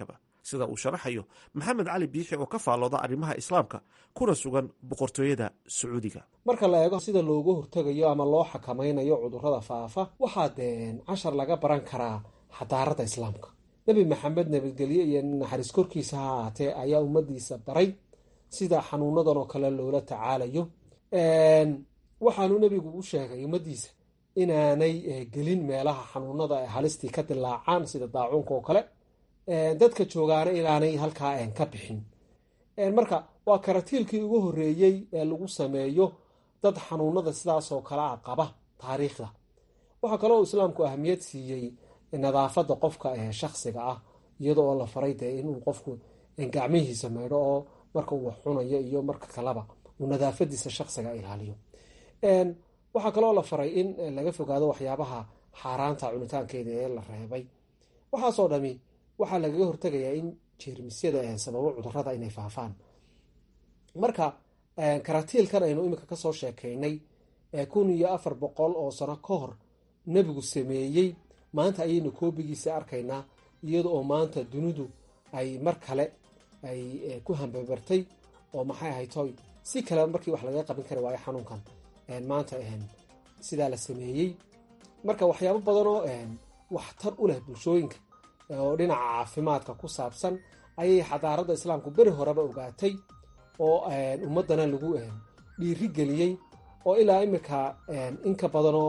sida uu sharaxayo maxamed cali biixi oo ka faallooda arrimaha islaamka kuna sugan boqortooyada sacuudiga marka la eego sida loogu hortegayo ama loo xakamaynayo cudurrada faafa waxaa deen cashar laga baran karaa xadaaradda islaamka nebi maxamed nabadgelye iyo naxariis korkiisa ha ahaatee ayaa ummadiisa baray sida xanuunadan oo kale loola tacaalayo waxaanu nebigu u sheegay ummadiisa inaanay gelin meelaha xanuunada ay halistii ka dilaacaan sida daacuunka oo kale dadka joogaana inaanay halkaa ka bixin marka waa karatiilkii ugu horeeyey ee lagu sameeyo dad xanuunada sidaasoo kale a qaba taariikhda waxaa kaloo islaamku ahamiyad siiyey nadaafada qofka shaksiga ah iyada oo la faray dee inuu qofku gacmihiisa maydho oo marka uu wax cunayo iyo marka kaleba uu nadaafadiisa shaksiga ilaaliyo waxaa kaloo la faray in laga fogaado waxyaabaha xaaraanta cunitaankeeda ee la reebay waxaasoo dhami waxaa lagaga hortegayaa in jeermisyada sababo cudurada inay faafaan marka karatiilkan aynu imika kasoo sheekaynay kun iyo afar boqol oo sano ka hor nebigu sameeyey maanta ayaynu koobigiisa arkaynaa iyada oo maanta dunidu ay mar kale ay ku hambabartay oo maxay ahaytoy si kale markii wax laga qabin kari waayo xanuunkan maanta sidaa la sameeyey marka waxyaabo badanoo waxtar u leh bulshooyinka oo dhinaca caafimaadka ku saabsan ayay xadaaradda islaamku beri horeba ogaatay oo ummadana lagu dhiiri geliyey oo ilaa imika inka badanoo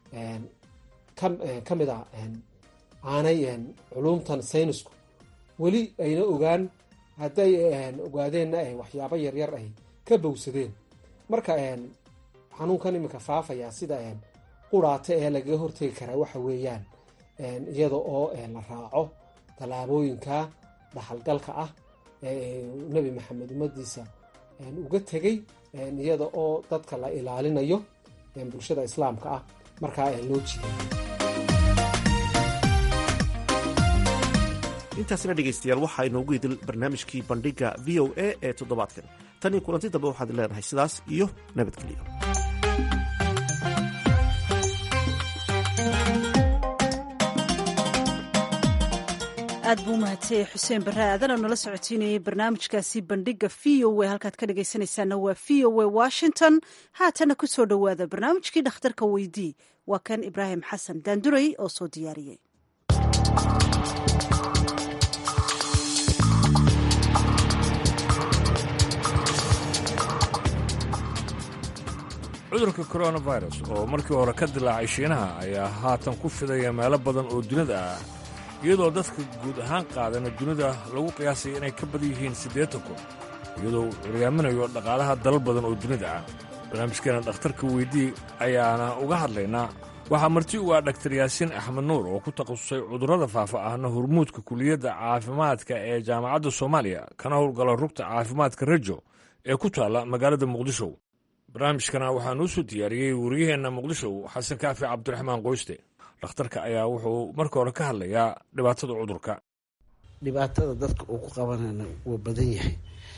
ka mid a aanay culumtan saynisku weli ayna ogaan hadday ogaadeenna waxyaabo yaryar ay ka bowsadeen marka xanuunkan iminka faafaya sida quraata ee lagaga hortegi karaa waxa weeyaan iyada oo la raaco tallaabooyinka dhaxalgalka ah ee nebi maxamed ummadiisa uga tegey iyada oo dadka la ilaalinayo bulshada islaamka ah markaa loo jiday intaasina dhegaystayaal waxaa inoogu idil barnaamijkii bandhiga v o a ee toddobaadkan tan iyo kulanti dambe waxaad leenahay sidaas iyo nabadgelyo aad buu umahadsanyay xuseen barre aadan oo nala socotiinayay barnaamijkaasi bandhiga v o a halkaad ka dhagaysanaysaana waa v o a washington haatana ku soo dhowaada barnaamijkii dhakhtarka weydii waa kan ibraahim xasan daanduray oo soo diyaariyey cudurka coronavirus oo markii hore ka dilaacay shiinaha ayaa haatan ku fidaya meelo badan oo dunida ah iyadoo dadka guud ahaan qaadana dunida lagu qiyaasaya inay ka badan yihiin siddeetan kun iyadoo uu curyaaminayo dhaqaalaha dalal badan oo dunida ah barnaamijkeena dhakhtarka weydii ayaana uga hadlaynaa waxaa marti u ah dhaktar yaasiin axmed nuur oo ku takhasusay cudurrada faafa ahna hormuudka kuliyadda caafimaadka ee jaamacadda soomaaliya kana howlgala rugta caafimaadka rajo ee ku taalla magaalada muqdisho barnaamijkana waxaa nuu soo diyaariyey wariyaheenna muqdisho xasan kaafi cabdiraxmaan qoyste dhakhtarka ayaa wuxuu marka hore ka hadlayaa dhibaatada cudurka dhibaatada dadka uu ku qabanana wuu badan yahay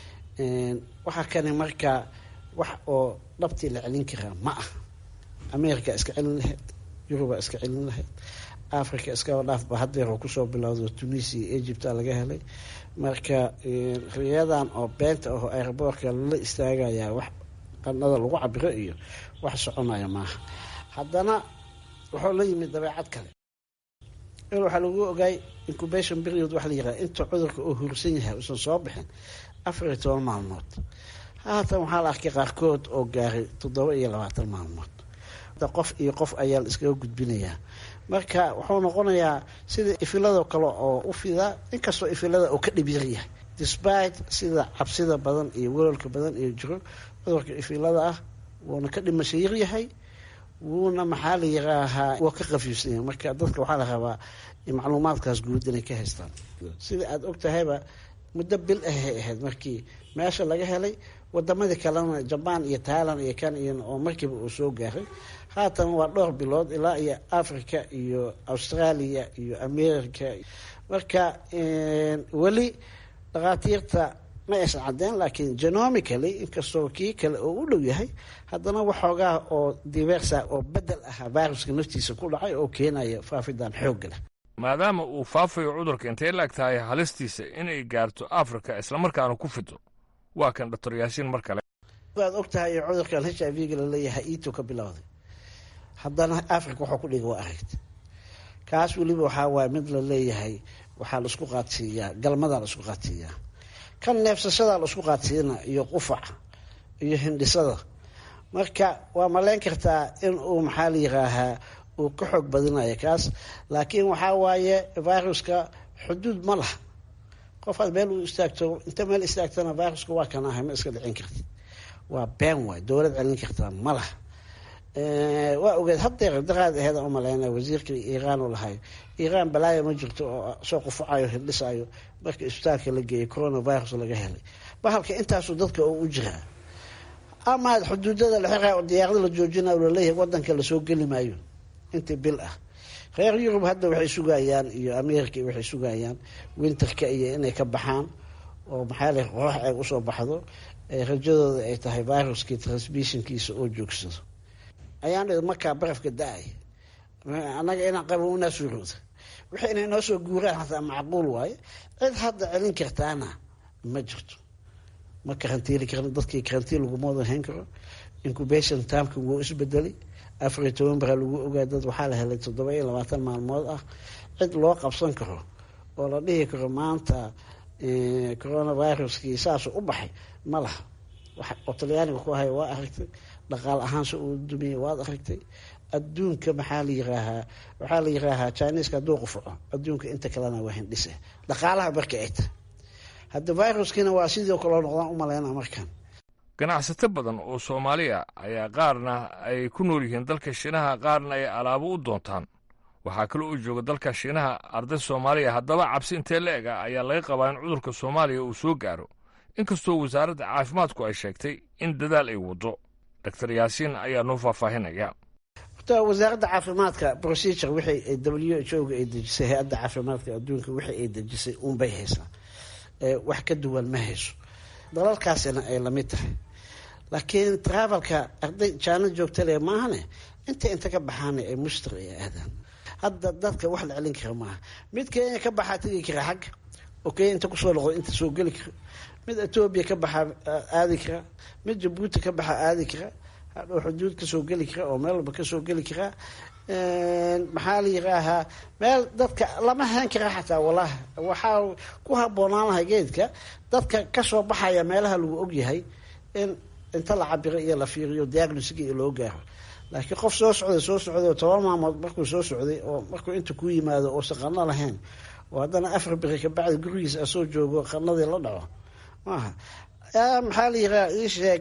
waxaa kani marka wax oo dhabtii la celin karaa ma ah ameerika iska celin lahayd yuruba iska celin lahayd africa iskaba dhaafba hadeer oo kusoo bilowdo tunisia egypta laga helay marka riyadan oo beenta aho airboortka lala istaagayaa wax qanada lagu cabiro iyo wax soconaya maaha haddana wuxuu la yimid dabeecad kale il waxaa lagu ogaay incubation period waxa la yiraha inta cudurka uu hursan yahay uusan soo bixin afar iyo toban maalmood haatan waxaa la arkay qaarkood oo gaaray toddoba iyo labaatan maalmood qof iyo qof ayaa la iskaga gudbinayaa marka wuxuu noqonayaa sida ifiladoo kale oo u fidaa inkastoo ifilada uu ka dhibyar yahay despite sida cabsida badan iyo walolka badan iyo jiro cudurka ifilada ah wuuna ka dhimasho yaryahay wuuna maxaa la yiraahaa waa ka qafiifsanya marka dadka waxaa la rabaa macluumaadkaas guud inay ka haystaan sida aada og tahayba muddo bil ahay ahayd markii meesha laga helay wadamadii kalena jabaan iyo tailand iyo kan iyo oo markiiba uu soo gaaray haatan waa dhowr bilood ilaa iyo africa iyo australia iyo america marka weli dhakhaatiirta ma aysan cadeen laakiin genomically inkastoo kii kale oo u dhow yahay haddana waxoogaa oo diversa oo bedel ah viruska naftiisa ku dhacay oo keenaya faafidan xoogga leh maadaama uu faafayo cudurka intay la eg tahay halistiisa inay gaarto afrika islamarkaana ku fido waa kan doctor yaasiin mar kale waad og tahay cudurkan h i v ga laleeyahay iito ka bilowday haddana africa waxuu ku dhiga waa aragta kaas weliba waxaa waaya mid la leeyahay waxaa la isku qaadsiiyaa galmadaa la isku qaadsiiyaa kan neefsashadaa la isku qaadsiina iyo qufaca iyo hindhisada marka waa maleyn kartaa in uu maxaa la yiraahaa uu ka xoog badinayo kaas laakiin waxaa waaye viruska xuduud ma laha qofaad meel uu istaagto inta meel istaagtana viruska waa kan ahay ma iska dhicin kartid waa been waay dowlad celin kartaa ma laha waa ogeed hadeer daqaad aheed u maleyna wasiirka iiraan u lahay iiraan balaayo ma jirto oo soo qufacayo hildhisayo marka isbitaalka la geeyay coronavirus laga helay bahalka intaasu dadka oo u jiraa ama xuduudada la xira diyaarada la joojinayo laleeyahay wadanka lasoo geli maayo intii bil ah reer yurub hadda waxay sugayaan iyo america waxay sugayaan winterka iyo inay ka baxaan oo maxaa le qoox ay usoo baxdo rajadooda ay tahay viruskii transmissionkiisa oo joogsado ayaan dhi markaa barafka da-ay annaga inaan qabo unaa suurooda wixii inay noo soo guuraan hataa macquul waaye cid hadda celin kartaana ma jirto ma karantiili karno dadkii karantiin laguma wada hayn karo incubation timeka wuu isbedelay afar iyo toban bara lagu ogaa dad waxaa la helay toddoba iyo labaatan maalmood ah cid loo qabsan karo oo la dhihi karo maanta coronaviruskii saasuu u baxay ma laha oo talyaaniga ku haya waa aragtay dhaqaal ahaanse uu dumiyey waad aragtay adduunka maxaa la yiraahaa waxaa la yiraahaa chineska hadduu qufaco adduunka inta kalena waa hindhise dhaqaalaha marka ay tahay hadda viruskiina waa sidii kaloo noqdaan u maleyna markan ganacsato badan oo soomaaliya ayaa qaarna ay ku nool yihiin dalka shiinaha qaarna ay alaabo u doontaan waxaa kaloo u jooga dalka shiinaha arday soomaaliya haddaba cabsi intee la eg ah ayaa laga qabaa in cudurka soomaaliya uu soo gaaro inkastoo wasaaradda caafimaadku ay sheegtay in dadaal ay waddo doctor yaasiin ayaa noo faahfaahinaya horta wasaaradda caafimaadka procedure wixii w h o ga ay dejisay hay-adda caafimaadka adduunka wixii ay dejisay uunbay haysaa wax ka duwan ma hayso dalalkaasina ay lamid tahay laakiin travelka arday jaana joogtale maahane inta inta ka baxaana ay muster ay aadaan hadda dadka wax la celin kara maaha mid kenya ka baxaa tegi kara xagga oo kenya inta kusoo noqdo inta soo geli kara mid etoobiya ka baxaa aadi kara mid jabuuti ka baxaa aadi kara hadhow xuduud kasoo geli kara oo meel walba kasoo geli karaa maxaa la yiraahaa meel dadka lama hayn kara xataa walahi waxaa ku haboonaan lahay geedka dadka kasoo baxaya meelaha lagu ogyahay in inta la cabiro iyo la fiiriyo diagnosga iyo loo gaaro laakiin qof soo socday soo socday oo toban maalmood markuu soo socday oo markuu inta ku yimaado oosan qano lahayn oo haddana afar beri kabacdi gurigiisa asoo joogo qanadii la dhaco maaha maxaa la yiraa ii sheeg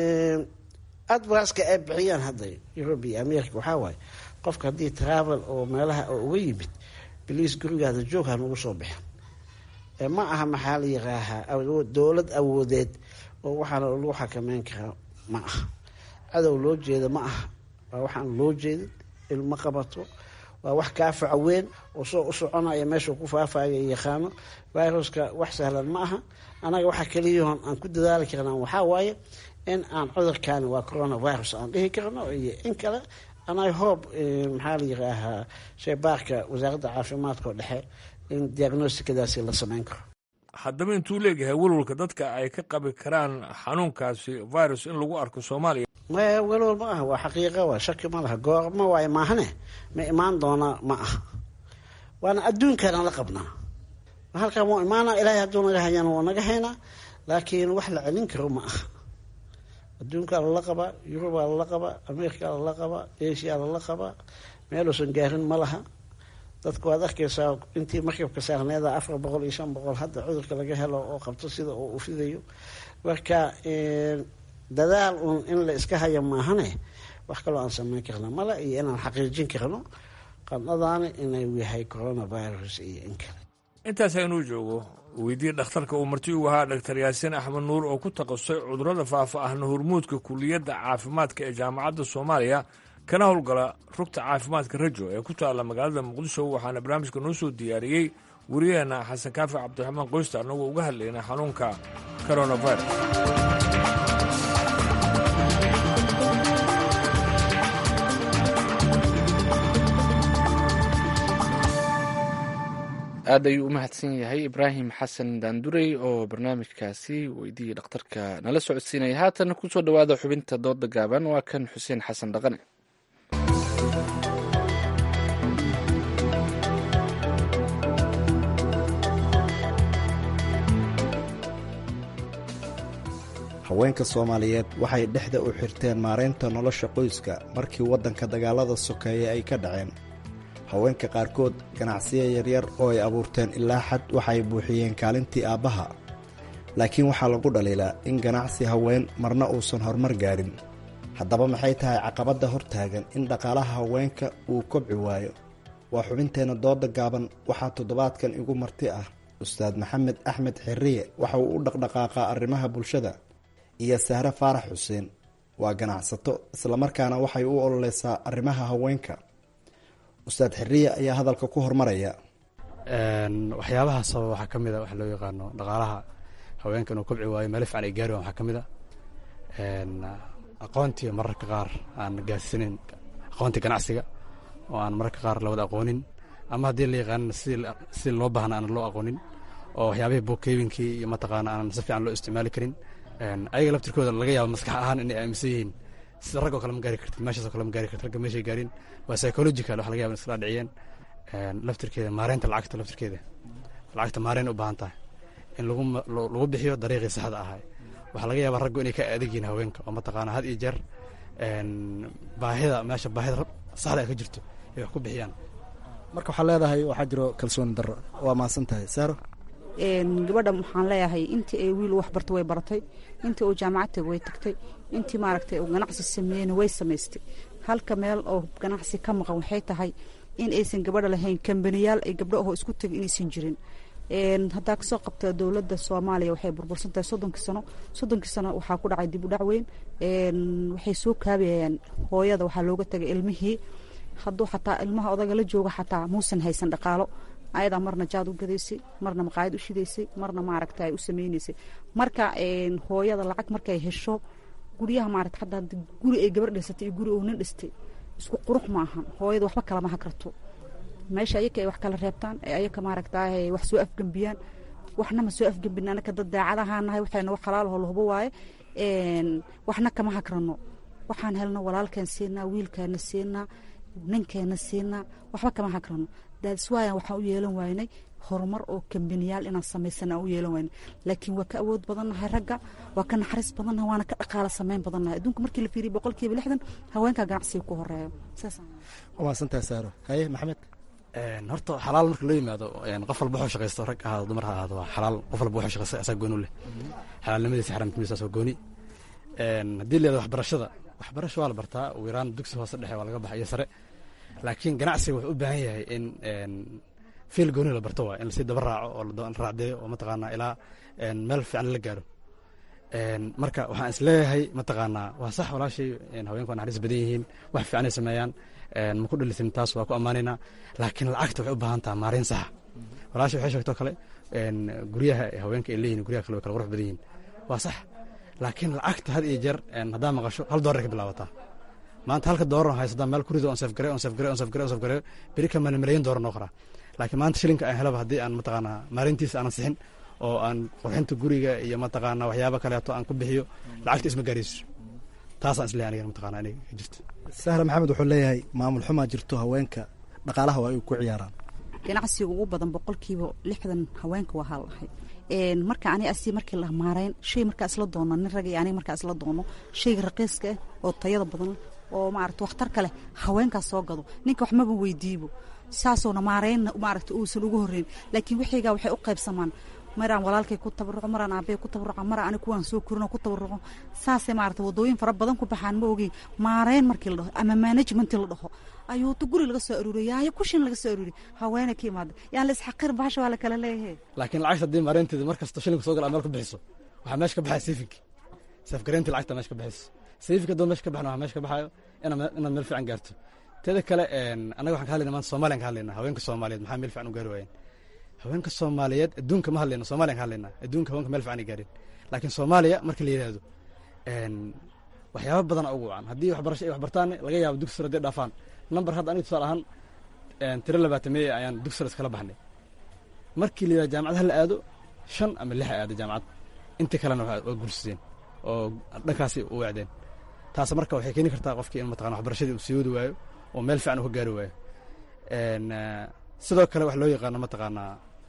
advaska ay bixiyaan hadda europe iyo america waxaa waaye qofka haddii travel oo meelaha oo uga yimid biliis gurigaada joog ha nagu soo bixin ma aha maxaa la yiraahaa dowlad awoodeed oo waxaana lagu xakameyn karaa ma aha cadow loo jeeda ma aha waa waxaan loo jeedin ilmo qabato waa wax kaa faca weyn oo soo u soconaya meeshuu ku faafaya yaqaano viruska wax sahlan ma aha anaga waxa keliyahoon aan ku dadaali karnaa waxaa waaye in aan cudurkaani waa coronavirus aan dhihi karno iyo in kale anay hoob maxaa la yiraahaa sheybaarka wasaaradda caafimaadka oo dhexe in diagnostikadaasi la sameyn karo haddaba intuu leeyahay welwalka dadka ay ka qabi karaan xanuunkaasi virus in lagu arko soomaaliya maya welwal ma aha waa xaqiiqa waa shaki ma laha goorma waayo maahane ma imaan doona ma aha waana adduunkana la qabnaa halkan wuu imaana ilaahay hadduu naga hayana waa naga haynaa laakiin wax la celin karo ma aha adduunkaa lala qabaa yurubaa lala qabaa amerikaa lala qabaa asia lala qabaa meeluusan gaarin ma laha dadku waad arkaysaa intii markabka saarneeda afar boqol iyo shan boqol hadda cudurka laga helo oo qabto sida uu ufidayo marka dadaal uun in la iska hayo maahane wax kaloo aan sameyn karna male iyo inaan xaqiijin karno qandhadaani inuu yahay coronavirus iyo in kale intaas aynuu joogo weydii dhakhtarka uu marti ugu ahaa dhaktar yaasiin axmed nuur oo ku takhasusay cudurrada faafa ahna hormuudka kuliyadda caafimaadka ee jaamacadda soomaaliya kana howlgala rugta caafimaadka rajo ee ku taalla magaalada muqdisho waxaana barnaamijka noo soo diyaariyey wariyaheenna xasan kaafi cabdiraxmaan qoysta annagoo uga hadlaynay xanuunka coronavirus aad ayuu u mahadsan yahay ibraahim xasan daandurey oo barnaamijkaasi weydiiyey dhakhtarka nala socodsiinaya haatan kusoo dhowaada xubinta dooda gaaban waa kan xuseen xasan dhaqane haweenka soomaaliyeed waxay dhexda u xirteen maaraynta nolosha qoyska markii waddanka dagaalada sokeeye ay ka dhaceen haweenka qaarkood ganacsiyo yaryar oo ay abuurteen ilaa xad waxay buuxiyeen kaalintii aabbaha laakiin waxaa lagu dhaliilaa in ganacsi haween marna uusan horumar gaarin haddaba maxay tahay caqabadda hortaagan in dhaqaalaha haweenka uu kobci waayo waa xubinteenna dooda gaaban waxaa toddobaadkan igu marti ah ustaad maxamed axmed xirriye waxa uu u dhaqdhaqaaqaa arrimaha bulshada iyo sahre faarax xuseen waa ganacsato islamarkaana waxay u ololeysaa arrimaha haweenka ustaad xiriya ayaa hadalka ku hormaraya waxyaabaha sababa waxaa ka mid a waxa loo yaqaano dhaqaalaha haweenka inuu kobci waayo meelo fiican ay gaari waan waxaa ka mid a aqoontii mararka qaar aan gaarsiinin aqoontii ganacsiga oo aan mararka qaar lawada aqoonin ama haddii la yaqaanin si loo baahna aan loo aqoonin oo waxyaabihii bookeybinkii iyo mataqaana aanan si fiican loo isticmaali karin ayaga laftirkooda laga yaabo maskax ahaan inay aaminsan yihiin sida rag oo kale ma gaari kartid meeshaas oo kale ma gaari kartid ragga meeshay gaarin waa psychological waxa laga yaba in iskala dhiciyeen laftirkeeda maareynta lacagta laftirkeeda lacagta maareyn u baahan tahay in lagu lagu bixiyo dariiqii saxda ahay waxaa laga yaabaa raggu inay ka adegiin haweenka oo mataqaana had iyo jeer baahida meesha baahida saxda ay ka jirto ay wax ku bixiyaan marka waxaa leedahay waxaa jiro kalsooni darro waa mahadsan tahay saaro gabadha waxaan leeyahay intii ay wiil wax barta way baratay intii uu jaamacad way tagtay intii maaragtay uu ganacsi sameeyena way samaystay halka meel oo ganacsi ka maqan waxay tahay in aysan gabadha lahayn kambaniyaal ay gabdho ahoo isku tegay inaysan jirin haddaa kasoo qabta dowladda soomaaliya waxay burbursan tahay soddonkii sano soddonkii sano waxaa ku dhacay dib u dhac weyn waxay soo kaabayayaan hooyada waxaa looga tagay ilmihii hadduu xataa ilmaha odaga la jooga xataa muusan haysan dhaqaalo ayadaa marna jaad u gadaysay marna maqaayad u shidaysay marna maaragta ay u sameynaysay marka hooyada lacag markay hesho guryaha maarata hadda guri ay gabar dhisatay iyo guri uu nin dhistay isku qurux maahan hooyada waxba kalama hakarto meesha ayaka ay wax kala reebtaan ee ayaka maaragta wax soo afgembiyaan waxna ma soo afgembin anaka dad daacadahaa nahay waxayna wax xalaalaho lahubo waaye waxna kama hakrano waxaan helno walaalkeen siinaa wiilkeena siinaa ninkeena siinaa waxba kama hakrano daadiswaayan waxaan u yeelan waynay horumar oo kambaniyaal inaan samaysana u yeelan waynay laakiin waa ka awood badannahay ragga waa ka naxariis badannahay waana ka dhaqaala samayn badannahay adduunka markii la fiiriyo boqolkiiba lixdan haweenka ganacsiga ku horeeyo saas waa mahadsantahay saaro haye maxamed horta xalaal marka loo yimaado qof walba wuxuu shaqaysto rag ahaado dumar ha ahaado waa xalaal qof walba wuxuu shaqaysto asaa gooni u leh xalaalnimadiisa xaramnimadiisa waa gooni haddii la yihahdo waxbarashada waxbarasho waa la bartaa ugu yaraan dugsi hoose dhexe waa laga baxa iyo sare laakiin ganacsiga wuxuu u baahan yahay in fiil gooni la barto waa in lasii daba raaco oo la raacdeeyo oo mataqaanaa ilaa meel fiican la gaaro marka waxaan is leeyahay mataqaanaa waa sax walaashay haweenku waa naxariis badan yihiin wax fiican ay sameeyaan ma ku dhalisin taas waa ku ammaanaynaa laakiin lacagta waxay u baahan taha maarayn saxa walaashay waxay sheegtoo kale guryaha haweenka ay leeyihin guryaha kale way kala qurux badan yihiin waa sax laakiin lacagta had iyo jeer haddaa maqasho hal doolar ka bilaabataa maanta halka doolar haysataa meel kurido on safgare on safgare on safgare on safgare beri ka maalin malyan doolar noo qoraa laakiin maanta shilinka aan helaba haddii aan mataqaanaa maalintiisa aanan sixin oo aan qurxinta guriga iyo mataqaanaa waxyaaba kaleeto aan ku bixiyo lacagta isma gaarayso taasaan isleeyahay aniga mataqaanaa inay jirto sahra maxamed wuxuu leeyahay maamul xumaa jirto haweenka dhaqaalaha waa ay ku ciyaaraan ganacsiga ugu badan boqolkiiba lixdan haweenka waa halahay marka ani asi markii la maarayn shay markaa isla doono nin rag iyo aniga markaa isla doono shayga raqiiska ah oo tayada badan oo maarata waxtarka leh haweenkaas soo gado ninka wax maba weydiibo saasoona maaraynna maarata uusan ugu horreyn laakiin wixiigaa waxay u qaybsamaan maraan walaalkay ku tabaruco maraan aabay ku tabaruco maraan ani kuwaan soo korino ku tabaruco saasay maarata wadooyin fara badan ku baxaan ma ogeyn maarayn markii la dhaho ama management la dhaho ayuuta guri laga soo aruuriya yaayo kushin laga soo aruuriya haweene ka imaada yaan la isxaqir bahasha waa la kala leeyahay laakiin lacagta haddii maareynteeda mar kasta shilinka soo gala meel ku bixiso waxaa meesha ka baxaya sayfinki safgareyntii lacagta meesha ka bixiso sayfinka haddoo meesha ka baxna waxaa meesha ka baxayo inaad meel fiican gaarto teeda kale annaga waxaan ka hadlayna maanta somaliyan ka hadlayna haweenka soomaaliyeed maxaa meel fiican u gaari waayeen haweenka soomaaliyeed adduunka ma hadlayno somaliyan ka hadlayna adduunka haweenka meel fiican ay gaareen laakiin soomaaliya marka la yidhaahdo waxyaaba badana ugu wacan haddii waxbarasho ay waxbartaan laga yaabo dugsi sare hadday dhaafaan number hadda aniga tusaale ahaan tiro labaatameeye ayaan dugsi sare iskala baxnay markii la yidhaha jaamacad ha la aado shan ama lix a aada jaamacad inta kalena waa guursadeen oo dhankaasi u wacdeen taas marka waxay keeni kartaa qofkii in mataqana waxbarashadii uu sii wadi waayo oo meel fiican uu ka gaari waayo sidoo kale wax loo yaqaano mataqaanaa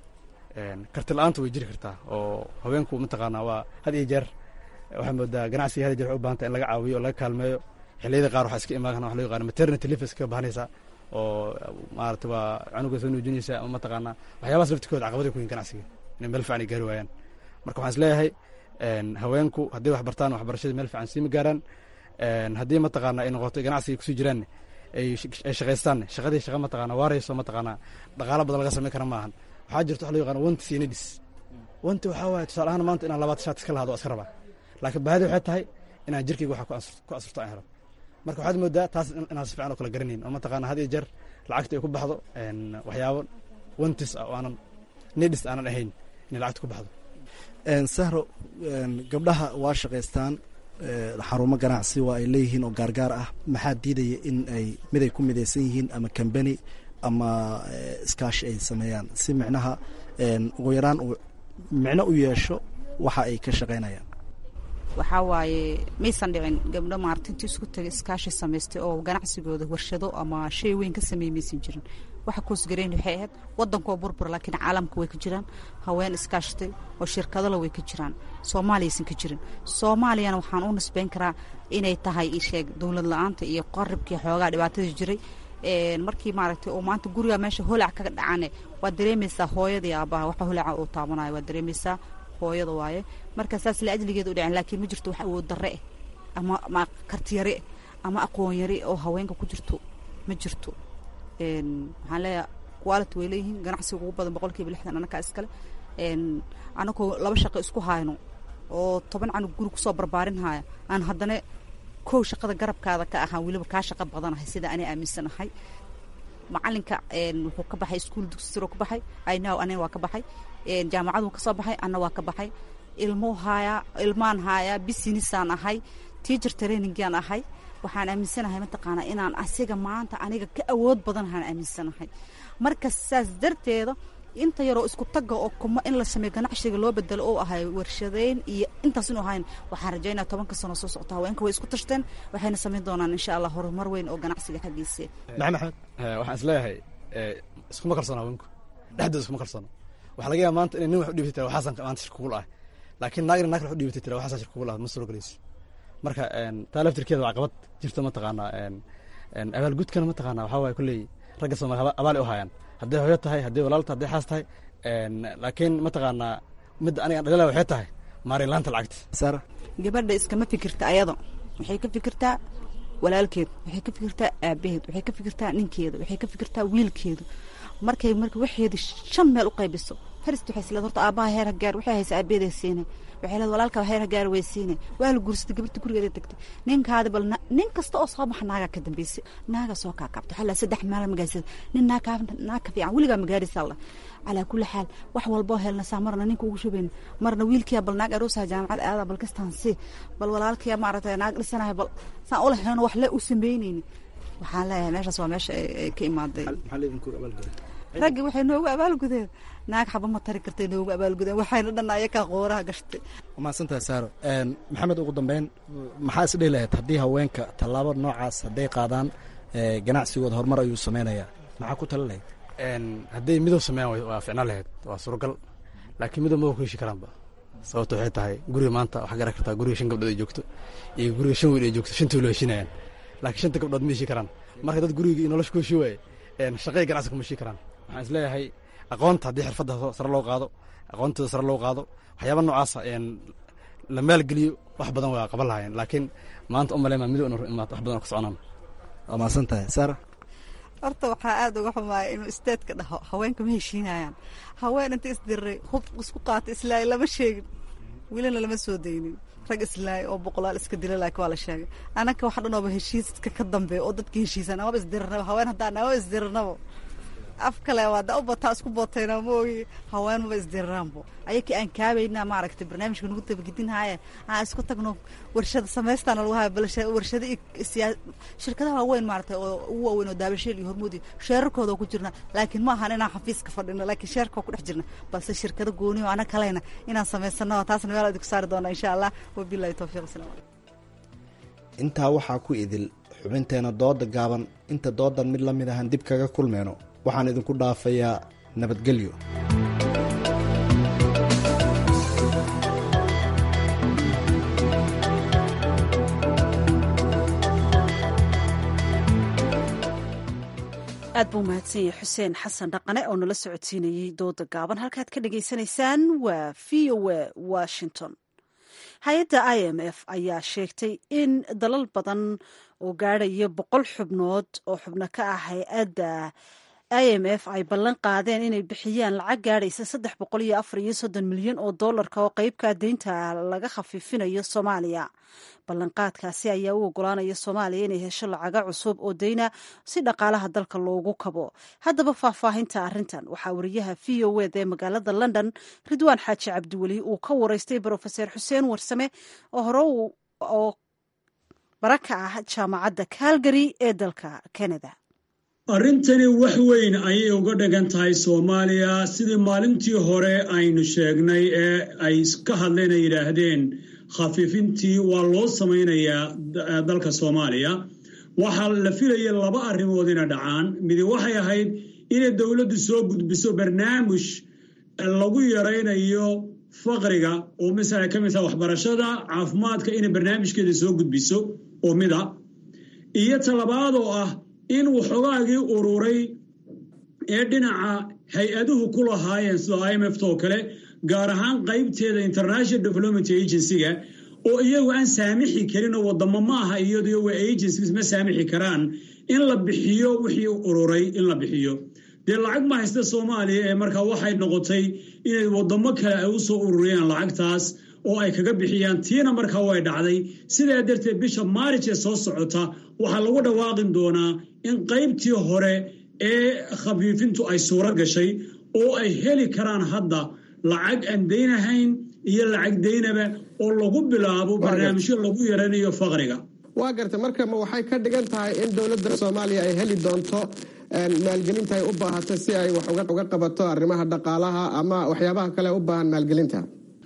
karti la-aanta way jiri kartaa oo haweenku mataqaanaa waa had iyo jeer waxaa moodaa ganacsiga had iyo jeer waxay u bahanta in laga caawiyo oo laga kaalmeeyo xilliyada qaar waxaa iska imaan wax loo yaqaano maternity leave iska bahanaysaa oo maarata waa canuga soo nuujinaysa ama mataqaanaa waxyaabahaas laftikooda caqabada ku yihin ganacsiga inay meel fiican ay gaari waayaan marka waxaan is leeyahay haweenku hadday wax bartaan waxbarashadii meel fiican siima gaaraan haddii mataqaana ay noqoto ganacsiga kusii jiraan ay shaqaystaan shaqadii shaqa mataqaana waarayso mataqaana dhaqaalo badan laga samayn kara maahan waxaa jirta wax loo yaqaano wanti iyo nedis wanti waxaa waaye tusaale ahaan maanta inaan labaatan shaat iska lahado waa iska rabaa laakiin baahidi waxay tahay inaan jirkayga waxa ku asurto aan helo marka waxaad moodaa taas inaan si fiican oo kala garanayn oo mataqaana had iyo jeer lacagta ay ku baxdo waxyaabo wantis ah oo aanan nedis aanan ahayn inay lacagta ku baxdo sahro gabdhaha waa shaqaystaan xarumo ganacsi waa ay leeyihiin oo gaargaar ah maxaa diidaya in ay mid ay ku midaysan yihiin ama kambani ama iskaashi ay sameeyaan si micnaha ugu yaraan uu micno u yeesho waxa ay ka shaqaynayaan waxaa waaye maysan dhicin gabdho maarata intii isku tagay iskaashi samaystay oo ganacsigooda warshado ama shay weyn ka sameey maysan jirin waxa koosgareyn waxay ahayd waddankoo burbur laakiin caalamka way ka jiraan haween iskaashatay oo shirkadala way ka jiraan soomaaliyaysan ka jirin soomaaliyana waxaan u nisbeyn karaa inay tahay isheeg dowlad la-aanta iyo qaribkii xoogaa dhibaatadii jiray markii maaragtay oo maanta guriga meesha holac ka dhacane waad dareemaysaa hooyadii aabbaha waxa holaca uu taabanayo waad dareemaysaa hooyada waaye marka saas la ajligeeda u dhacen laakiin ma jirto wax awood darre eh ama ama kartiyare ama aqoon yare oo haweenka ku jirto ma jirto waxaan leeyahay quality way leeyihiin ganacsiga ugu badan boqolkiiba lixdan annakaa iskale anagoo laba shaqo isku hayno oo toban canug guri kusoo barbaarin haya aan haddana kow shaqada garabkaada ka ahaan weliba kaa shaqo badanahay sida anay aaminsanahay macalinka wuxuu ka baxay iskuol dugsi siro ka baxay inaw anin waa ka baxay jaamacaduu ka soo baxay anna waa ka baxay ilmuu haayaa ilmaan haayaa bisinisaan ahay teacher trainingaan ahay waxaan aaminsanahay mataqaanaa inaan asiga maanta aniga ka awood badanhaan aaminsanahay marka saas darteeda inta yaroo isku tagga oo kuma in la sameeyo ganacsiga loo bedelo oo ahay warshadeyn iyo intaas inu ahayn waxaan rajaynaa tobanka sano soo socota haweenka way isku tashteen waxayna samayn doonaan insha allah horumar weyn oo ganacsiga xaggiisa maxamed waxaan isleeyahay iskuma kalsoona haweenku dhexdooda iskuma kalsoona waxaa laga yaaba maanta inay nin wax u dhiibtay tira waxaasan maanta shir kugul ah laakiin naagna naag wax u dhiibtay tira waxaasan shir kugul ah ma suro galayso marka taa laftirkeeda waa caqabad jirto mataqaanaa abaalgudkana mataqaanaa waxaa waaye kolley ragga soomaali abaal ay u hayaan hadday hooyo tahay hadday walaalta hadday xaas tahay laakiin mataqaanaa midda aniga dhalila waxay tahay maarin laanta lacagta sara gabadha iskama fikirta ayada waxay ka fikirtaa walaalkeed waxay ka fikirtaa aabaheed waxay ka fikirtaa ninkeeda waxay ka fikirtaa wiilkeedu markay marka waxeedi shan meel u qaybiso farist waxay isleed horta aabbaha heer hagaar waxay haysa aabaheeda siinay waxay leed walaalka heer hagaar way siinay waa la guursatay gabarta gurigeeda tagtay ninkaada bal nin kasta oo soo baxa naagaa ka dambeysay naaga soo kaa kabta xalaa saddex maala magaarsada nin naag kaa naag ka fiican weligaa magaarisa alla calaa kulli xaal wax walboo helnasaa marna ninka ugu shubayna marna wiilkiya bal naag aroosaha jaamacad aada bal kastaan si bal walaalkiya maaragtay naag dhisanahay bal saan ula helno wax le u samaynayni waxaan leeyahay meeshaas waa meesha ay ka imaaday raggi waxay noogu abaalgudeen naag xaba ma tari kartay noogu abaalgudeen waxayna dhan ayakaa qooraha gashtay mahadsantahay saaro maxamed ugu dambeyn maxaa isdhihi lahayd haddii haweenka tallaabo noocaas hadday qaadaan ganacsigooda horumar ayuu sameynayaa maxaa ku tali lahayd hadday midow sameeyaan waa ficnaan lahayd waa suuragal laakiin midow ma ku heshi karaanba sababta waxay tahay guriga maanta waxaa garan kartaa guriga shan gabdhood ay joogto iyo guriga shan wiil ay joogto shantii wila heshinayaan laakiin shanta gabdhood ma heshi karaan marka dad guriga iyo nolosha ku heshi waaye shaqay ganacsi kuma heshi karaan waxaan isleeyahay aqoonta haddii xirfadda sare loo qaado aqoontooda sare loo qaado waxyaaba noocaasa la maalgeliyo wax badan waa qaban lahaayeen laakiin maanta u maleymaa midow inu imaad wax badan oo ka soconaan waa mahadsan tahay sara horta waxaa aada uga xumaaya inuu isteedka dhaho haweenka ma heshiinayaan haween inta isdiray hub isku qaata islaay lama sheegin welina lama soo daynin rag islaay oo boqolaal iska dila laakiin waa la sheegay anaka wax dhan ooba heshiiska ka dambeeya oo dadka heshiisan amaba isdirirnaba haween haddaan amaba isdirirnaba af kale waada u bataa isku bootayna moogi haweenmaba isdiriraanbo ayakii aan kaabayna maaragtay barnaamijka nagu dabagedinhaaye aan isku tagno warshada samaystaan lagu haya bal warshada siyaa shirkadaha waaweyn maaragtay oo ugu waaweyn oo daabasheel iyo hormuud iyo sheerarkooda ku jirna laakiin ma ahan inaan xafiiska fadhino laakiin sheerka ku dhex jirna balse shirkada gooni oo ana kalena inaan samaysano taasna meel idinku saari doona insha allah wabilahi towfiiq salaam intaa waxaa ku idil xubinteena dooda gaaban inta doodan mid la mid ahan dib kaga kulmeyno waxaan idinku dhaafayaa nabadgelyo aad buu mahadsan yahay xuseen xasan dhaqane oo nala socodsiinayey dooda gaaban halkaad ka dhagaysanaysaan waa v o a washington hay-adda i m f ayaa sheegtay in dalal badan oo gaadhaya boqol xubnood oo xubno ka ah hay-adda i m f ay ballan qaadeen inay bixiyaan lacag gaadhaysa saddex boqol iyo afar iyo soddon milyan oo doolarka oo qeybka deynta laga khafiifinayo soomaaliya ballanqaadkaasi ayaa u ogolaanaya soomaaliya inay hesho lacaga cusub oo deyna si dhaqaalaha dalka loogu kabo haddaba faahfaahinta arrintan waxaa wariyaha v o ed ee magaalada london ridwaan xaaji cabdiweli uu ka wareystay brofeser xuseen warsame oo hore oo bara ka ah jaamacadda calgary ee dalka canada arrintani wax weyn ayay uga dhigan tahay soomaaliya sidii maalintii hore aynu sheegnay ee ay ka hadleen ay yidhaahdeen khafiifintii waa loo samaynayaa dalka soomaaliya waxaa la filaya laba arrimood ina dhacaan midi waxay ahayd inay dowladdu soo gudbiso barnaamij lagu yaraynayo faqriga oo masala ka mid taha waxbarashada caafimaadka inay barnaamijkeeda soo gudbiso oo mida iyo talabaad oo ah in waxoogaagii ururay ee dhinaca hay-aduhu ku lahaayeen sida i m f oo kale gaar ahaan qaybteeda international development agency-ga oo iyagu aan saamixi karin oo wadamo ma aha iyado waa agencies ma saamixi karaan in la bixiyo wixii ururay in la bixiyo dee lacag ma haysta soomaaliya ee markaa waxay noqotay inay wadamo kale ay u soo ururiyaan lacagtaas oo ay kaga bixiyaan tiina markaa way dhacday sidaa darteed bisha maarij ee soo socota waxaa lagu dhawaaqin doonaa in qaybtii hore ee khafiifintu ay suuro gashay oo ay heli karaan hadda lacag aan deynahayn iyo lacag deynaba oo lagu bilaabo barnaamijyo lagu yaranayo faqriga waa gartay marka ma waxay ka dhigan tahay in dowladda soomaaliya ay heli doonto maalgelinta ay u baahato si ay wax uga qabato arrimaha dhaqaalaha ama waxyaabaha kale u baahan maalgelinta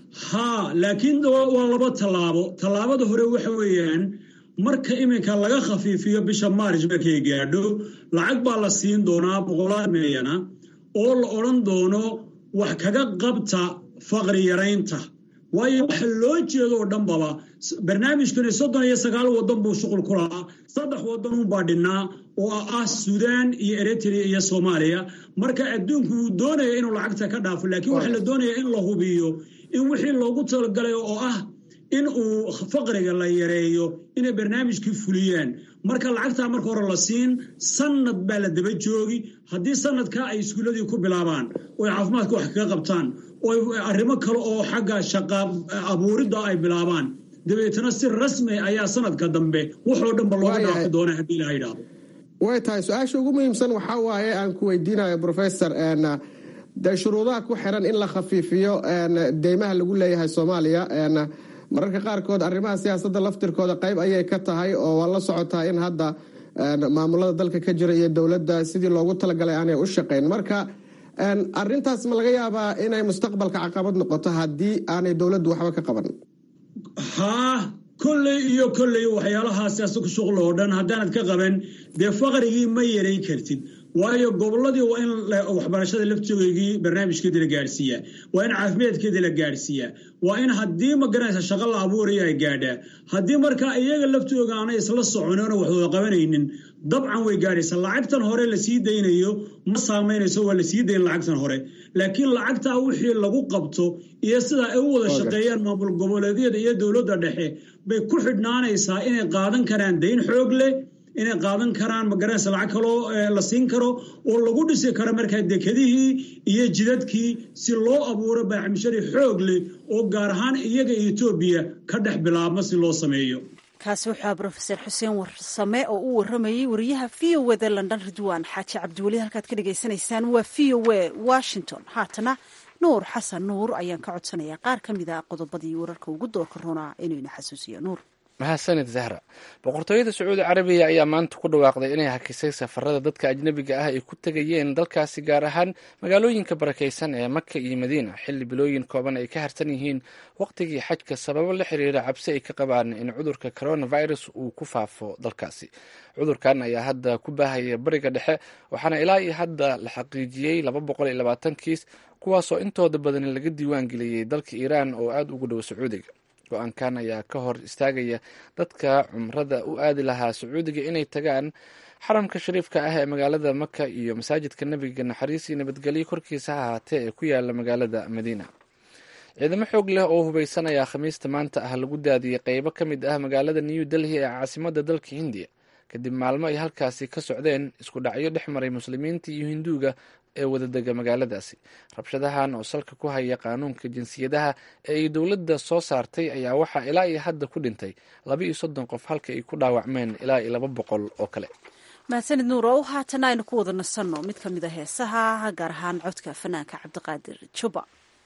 haa laakiin waa laba tallaabo tallaabada hore waxa weeyaan marka iminka laga khafiifiyo bisha maarij markay gaadho lacag baa la siin doonaa boqolaal milyana oo la odhan doono wax kaga qabta faqri yaraynta waayo waxa loo jeedo oo dhanbaba barnaamijkani soddon iyo sagaal waddan buu shuqul ku lahaa saddex waddan unbaa dhinnaa oo ah suudaan iyo eritrea iyo soomaaliya marka adduunku wuu doonaya inuu lacagta ka dhaafo laakiin waxaa la doonaya in la hubiyo in wixii loogu talagalay oo ah in uu faqriga la yareeyo inay barnaamijkii fuliyaan marka lacagtaa marka hore la siin sanad baa la daba joogi haddii sanadkaa ay iskuuladii ku bilaabaan oo ay caafimaadka wax kaga qabtaan oo arrimo kale oo xagga shaqa abuuridda ay bilaabaan dabeetana si rasmi ayaa sanadka dambe waxoo dhanba looga dhaafi doona haddii la yidhaahdo way tahay su-aasha ugu muhiimsan waxaa waaye aan ku weydiinayo professor dee shuruudaha ku xiran in la khafiifiyo deymaha lagu leeyahay soomaaliya mararka qaarkood arrimaha siyaasadda laftirkooda qayb ayay ka tahay oo waa la socotaa in hadda maamulada dalka ka jira iyo dowladda sidii loogu talagalay aanay u shaqayn marka arintaas ma laga yaabaa inay mustaqbalka caqabad noqoto haddii aanay dowladdu waxba ka qaban haa kolley iyo kolley waxyaalahaa siyaasa ku shuqla oo dhan haddaanad ka qaban dee faqrigii ma yaray kartid waayo gobolladii waa in waxbarashada laftogeygii barnaamijkeedii la gaadhsiiyaa waa in caafimaadkeedii la gaadhsiiyaa waa in haddii magaranaysa shaqo la abuuraya ay gaadhaa haddii markaa iyaga laftooga aanay isla soconoona waxwada qabanaynin dabcan way gaadhaysaa lacagtan hore la sii daynayo ma saamaynayso waa la sii dayn lacagtan hore laakiin lacagtaa wixii lagu qabto iyo sidaa ay u wada shaqeeyaan maamul goboleedyada iyo dowladda dhexe bay ku xidhnaanaysaa inay qaadan karaan dayn xoog leh inay qaadan karaan magaranaysa lacag kaloo la siin karo oo lagu dhisi karo markaa dekedihii iyo jidadkii si loo abuuro baaxmishari xoog leh oo gaar ahaan iyaga etoobiya ka dhex bilaabma si loo sameeyo kaasi wuxuu brofeser xuseen warsame oo u waramayey wariyaha v o wda london ridwan xaaji cabdiweli halkaad ka dhagaysanaysaan waa v o w washington haatana nuur xasan nuur ayaan ka codsanayaa qaar ka mid a qodobadii wararka ugu doorka runaa inayna xasuusiyo nuur mahadsanid zahra boqortooyada sacuudi carabiya ayaa maanta ku dhawaaqday inay hakisay safarada dadka ajnabiga ah ay ku tegayeen dalkaasi gaar ahaan magaalooyinka barakaysan ee maka iyo madiina xilli bilooyin kooban ay ka harsan yihiin waqtigii xajka sababo la xiriira cabsi ay ka qabaan in cudurka coronavirus uu ku faafo dalkaasi cudurkan ayaa hadda ku baahaya bariga dhexe waxaana ilaa iyo hadda la xaqiijiyey laba boqol iyo labaatan kiis kuwaasoo intooda badan laga diiwaan geliyey dalka iiraan oo aada ugu dhow sacuudiga go-aankan ayaa ka hor istaagaya dadka cumrada u aadi lahaa sacuudiga inay tagaan xaramka shariifka ah ee magaalada maka iyo masaajidka nebiga naxariis iyo nabadgelyo korkiisa ha ahaatee ee ku yaala magaalada madiina ciidamo xoog leh oo hubeysan ayaa khamiista maanta ah lagu daadiyey qeybo ka mid ah magaalada new delhi ee caasimada dalka hindiya kadib maalmo ay halkaasi ka socdeen isku dhacyo dhex maray muslimiinta iyo hinduuga ee wadadega magaaladaasi rabshadahan oo salka ku haya qaanuunka jinsiyadaha ee ay dowladda soo saartay ayaa waxaa ilaa iyo hadda ku dhintay laba iyo soddon qof halka ay ku dhaawacmeen ilaa iyo laba boqol oo kale mahadsanid nuur oo haatana aynu ku wada nasanno mid ka mid a heesaha gaar ahaan codka fanaanka cabdiqaadir juba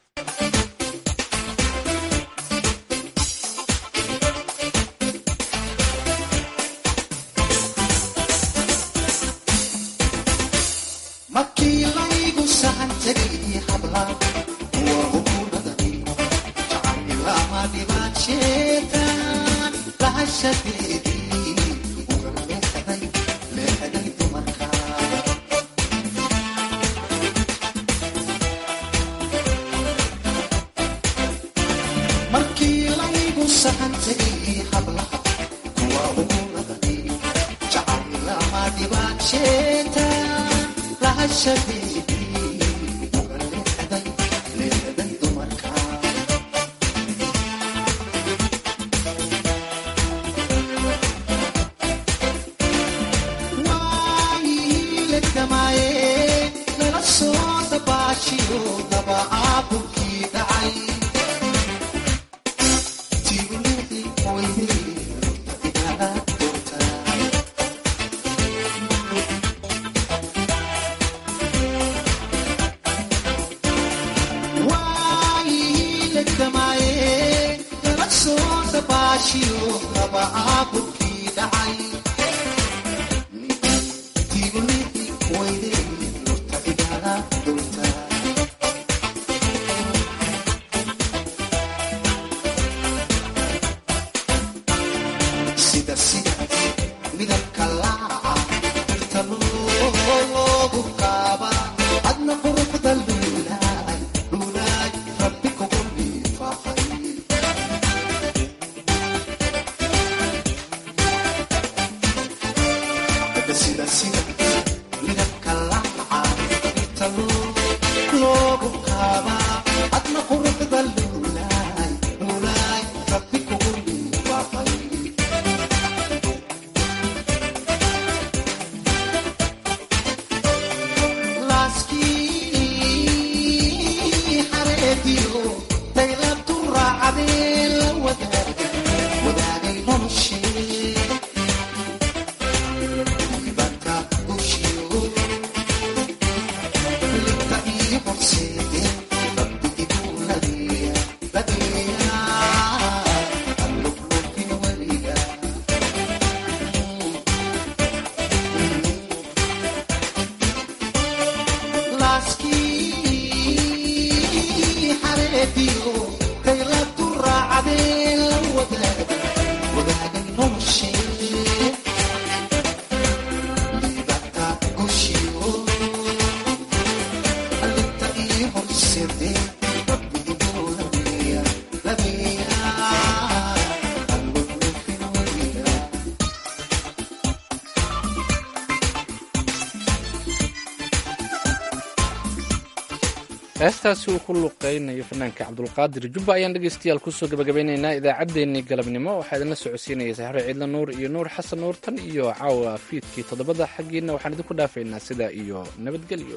heestaasi uu ku luqeynayo fanaanka cabdulqaadir jubba ayaan dhegeystayaal kusoo gabagabeyneynaa idaacaddeenii galabnimo waxaa idinla socodsiinaya saxre ciidla nuur iyo nuur xasan nuur tan iyo caawa fiidkii toddobada xaggiina waxaan idinku dhaafaynaa sidaa iyo nabadgelyo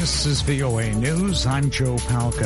This is VOA News. I'm Joe Palca.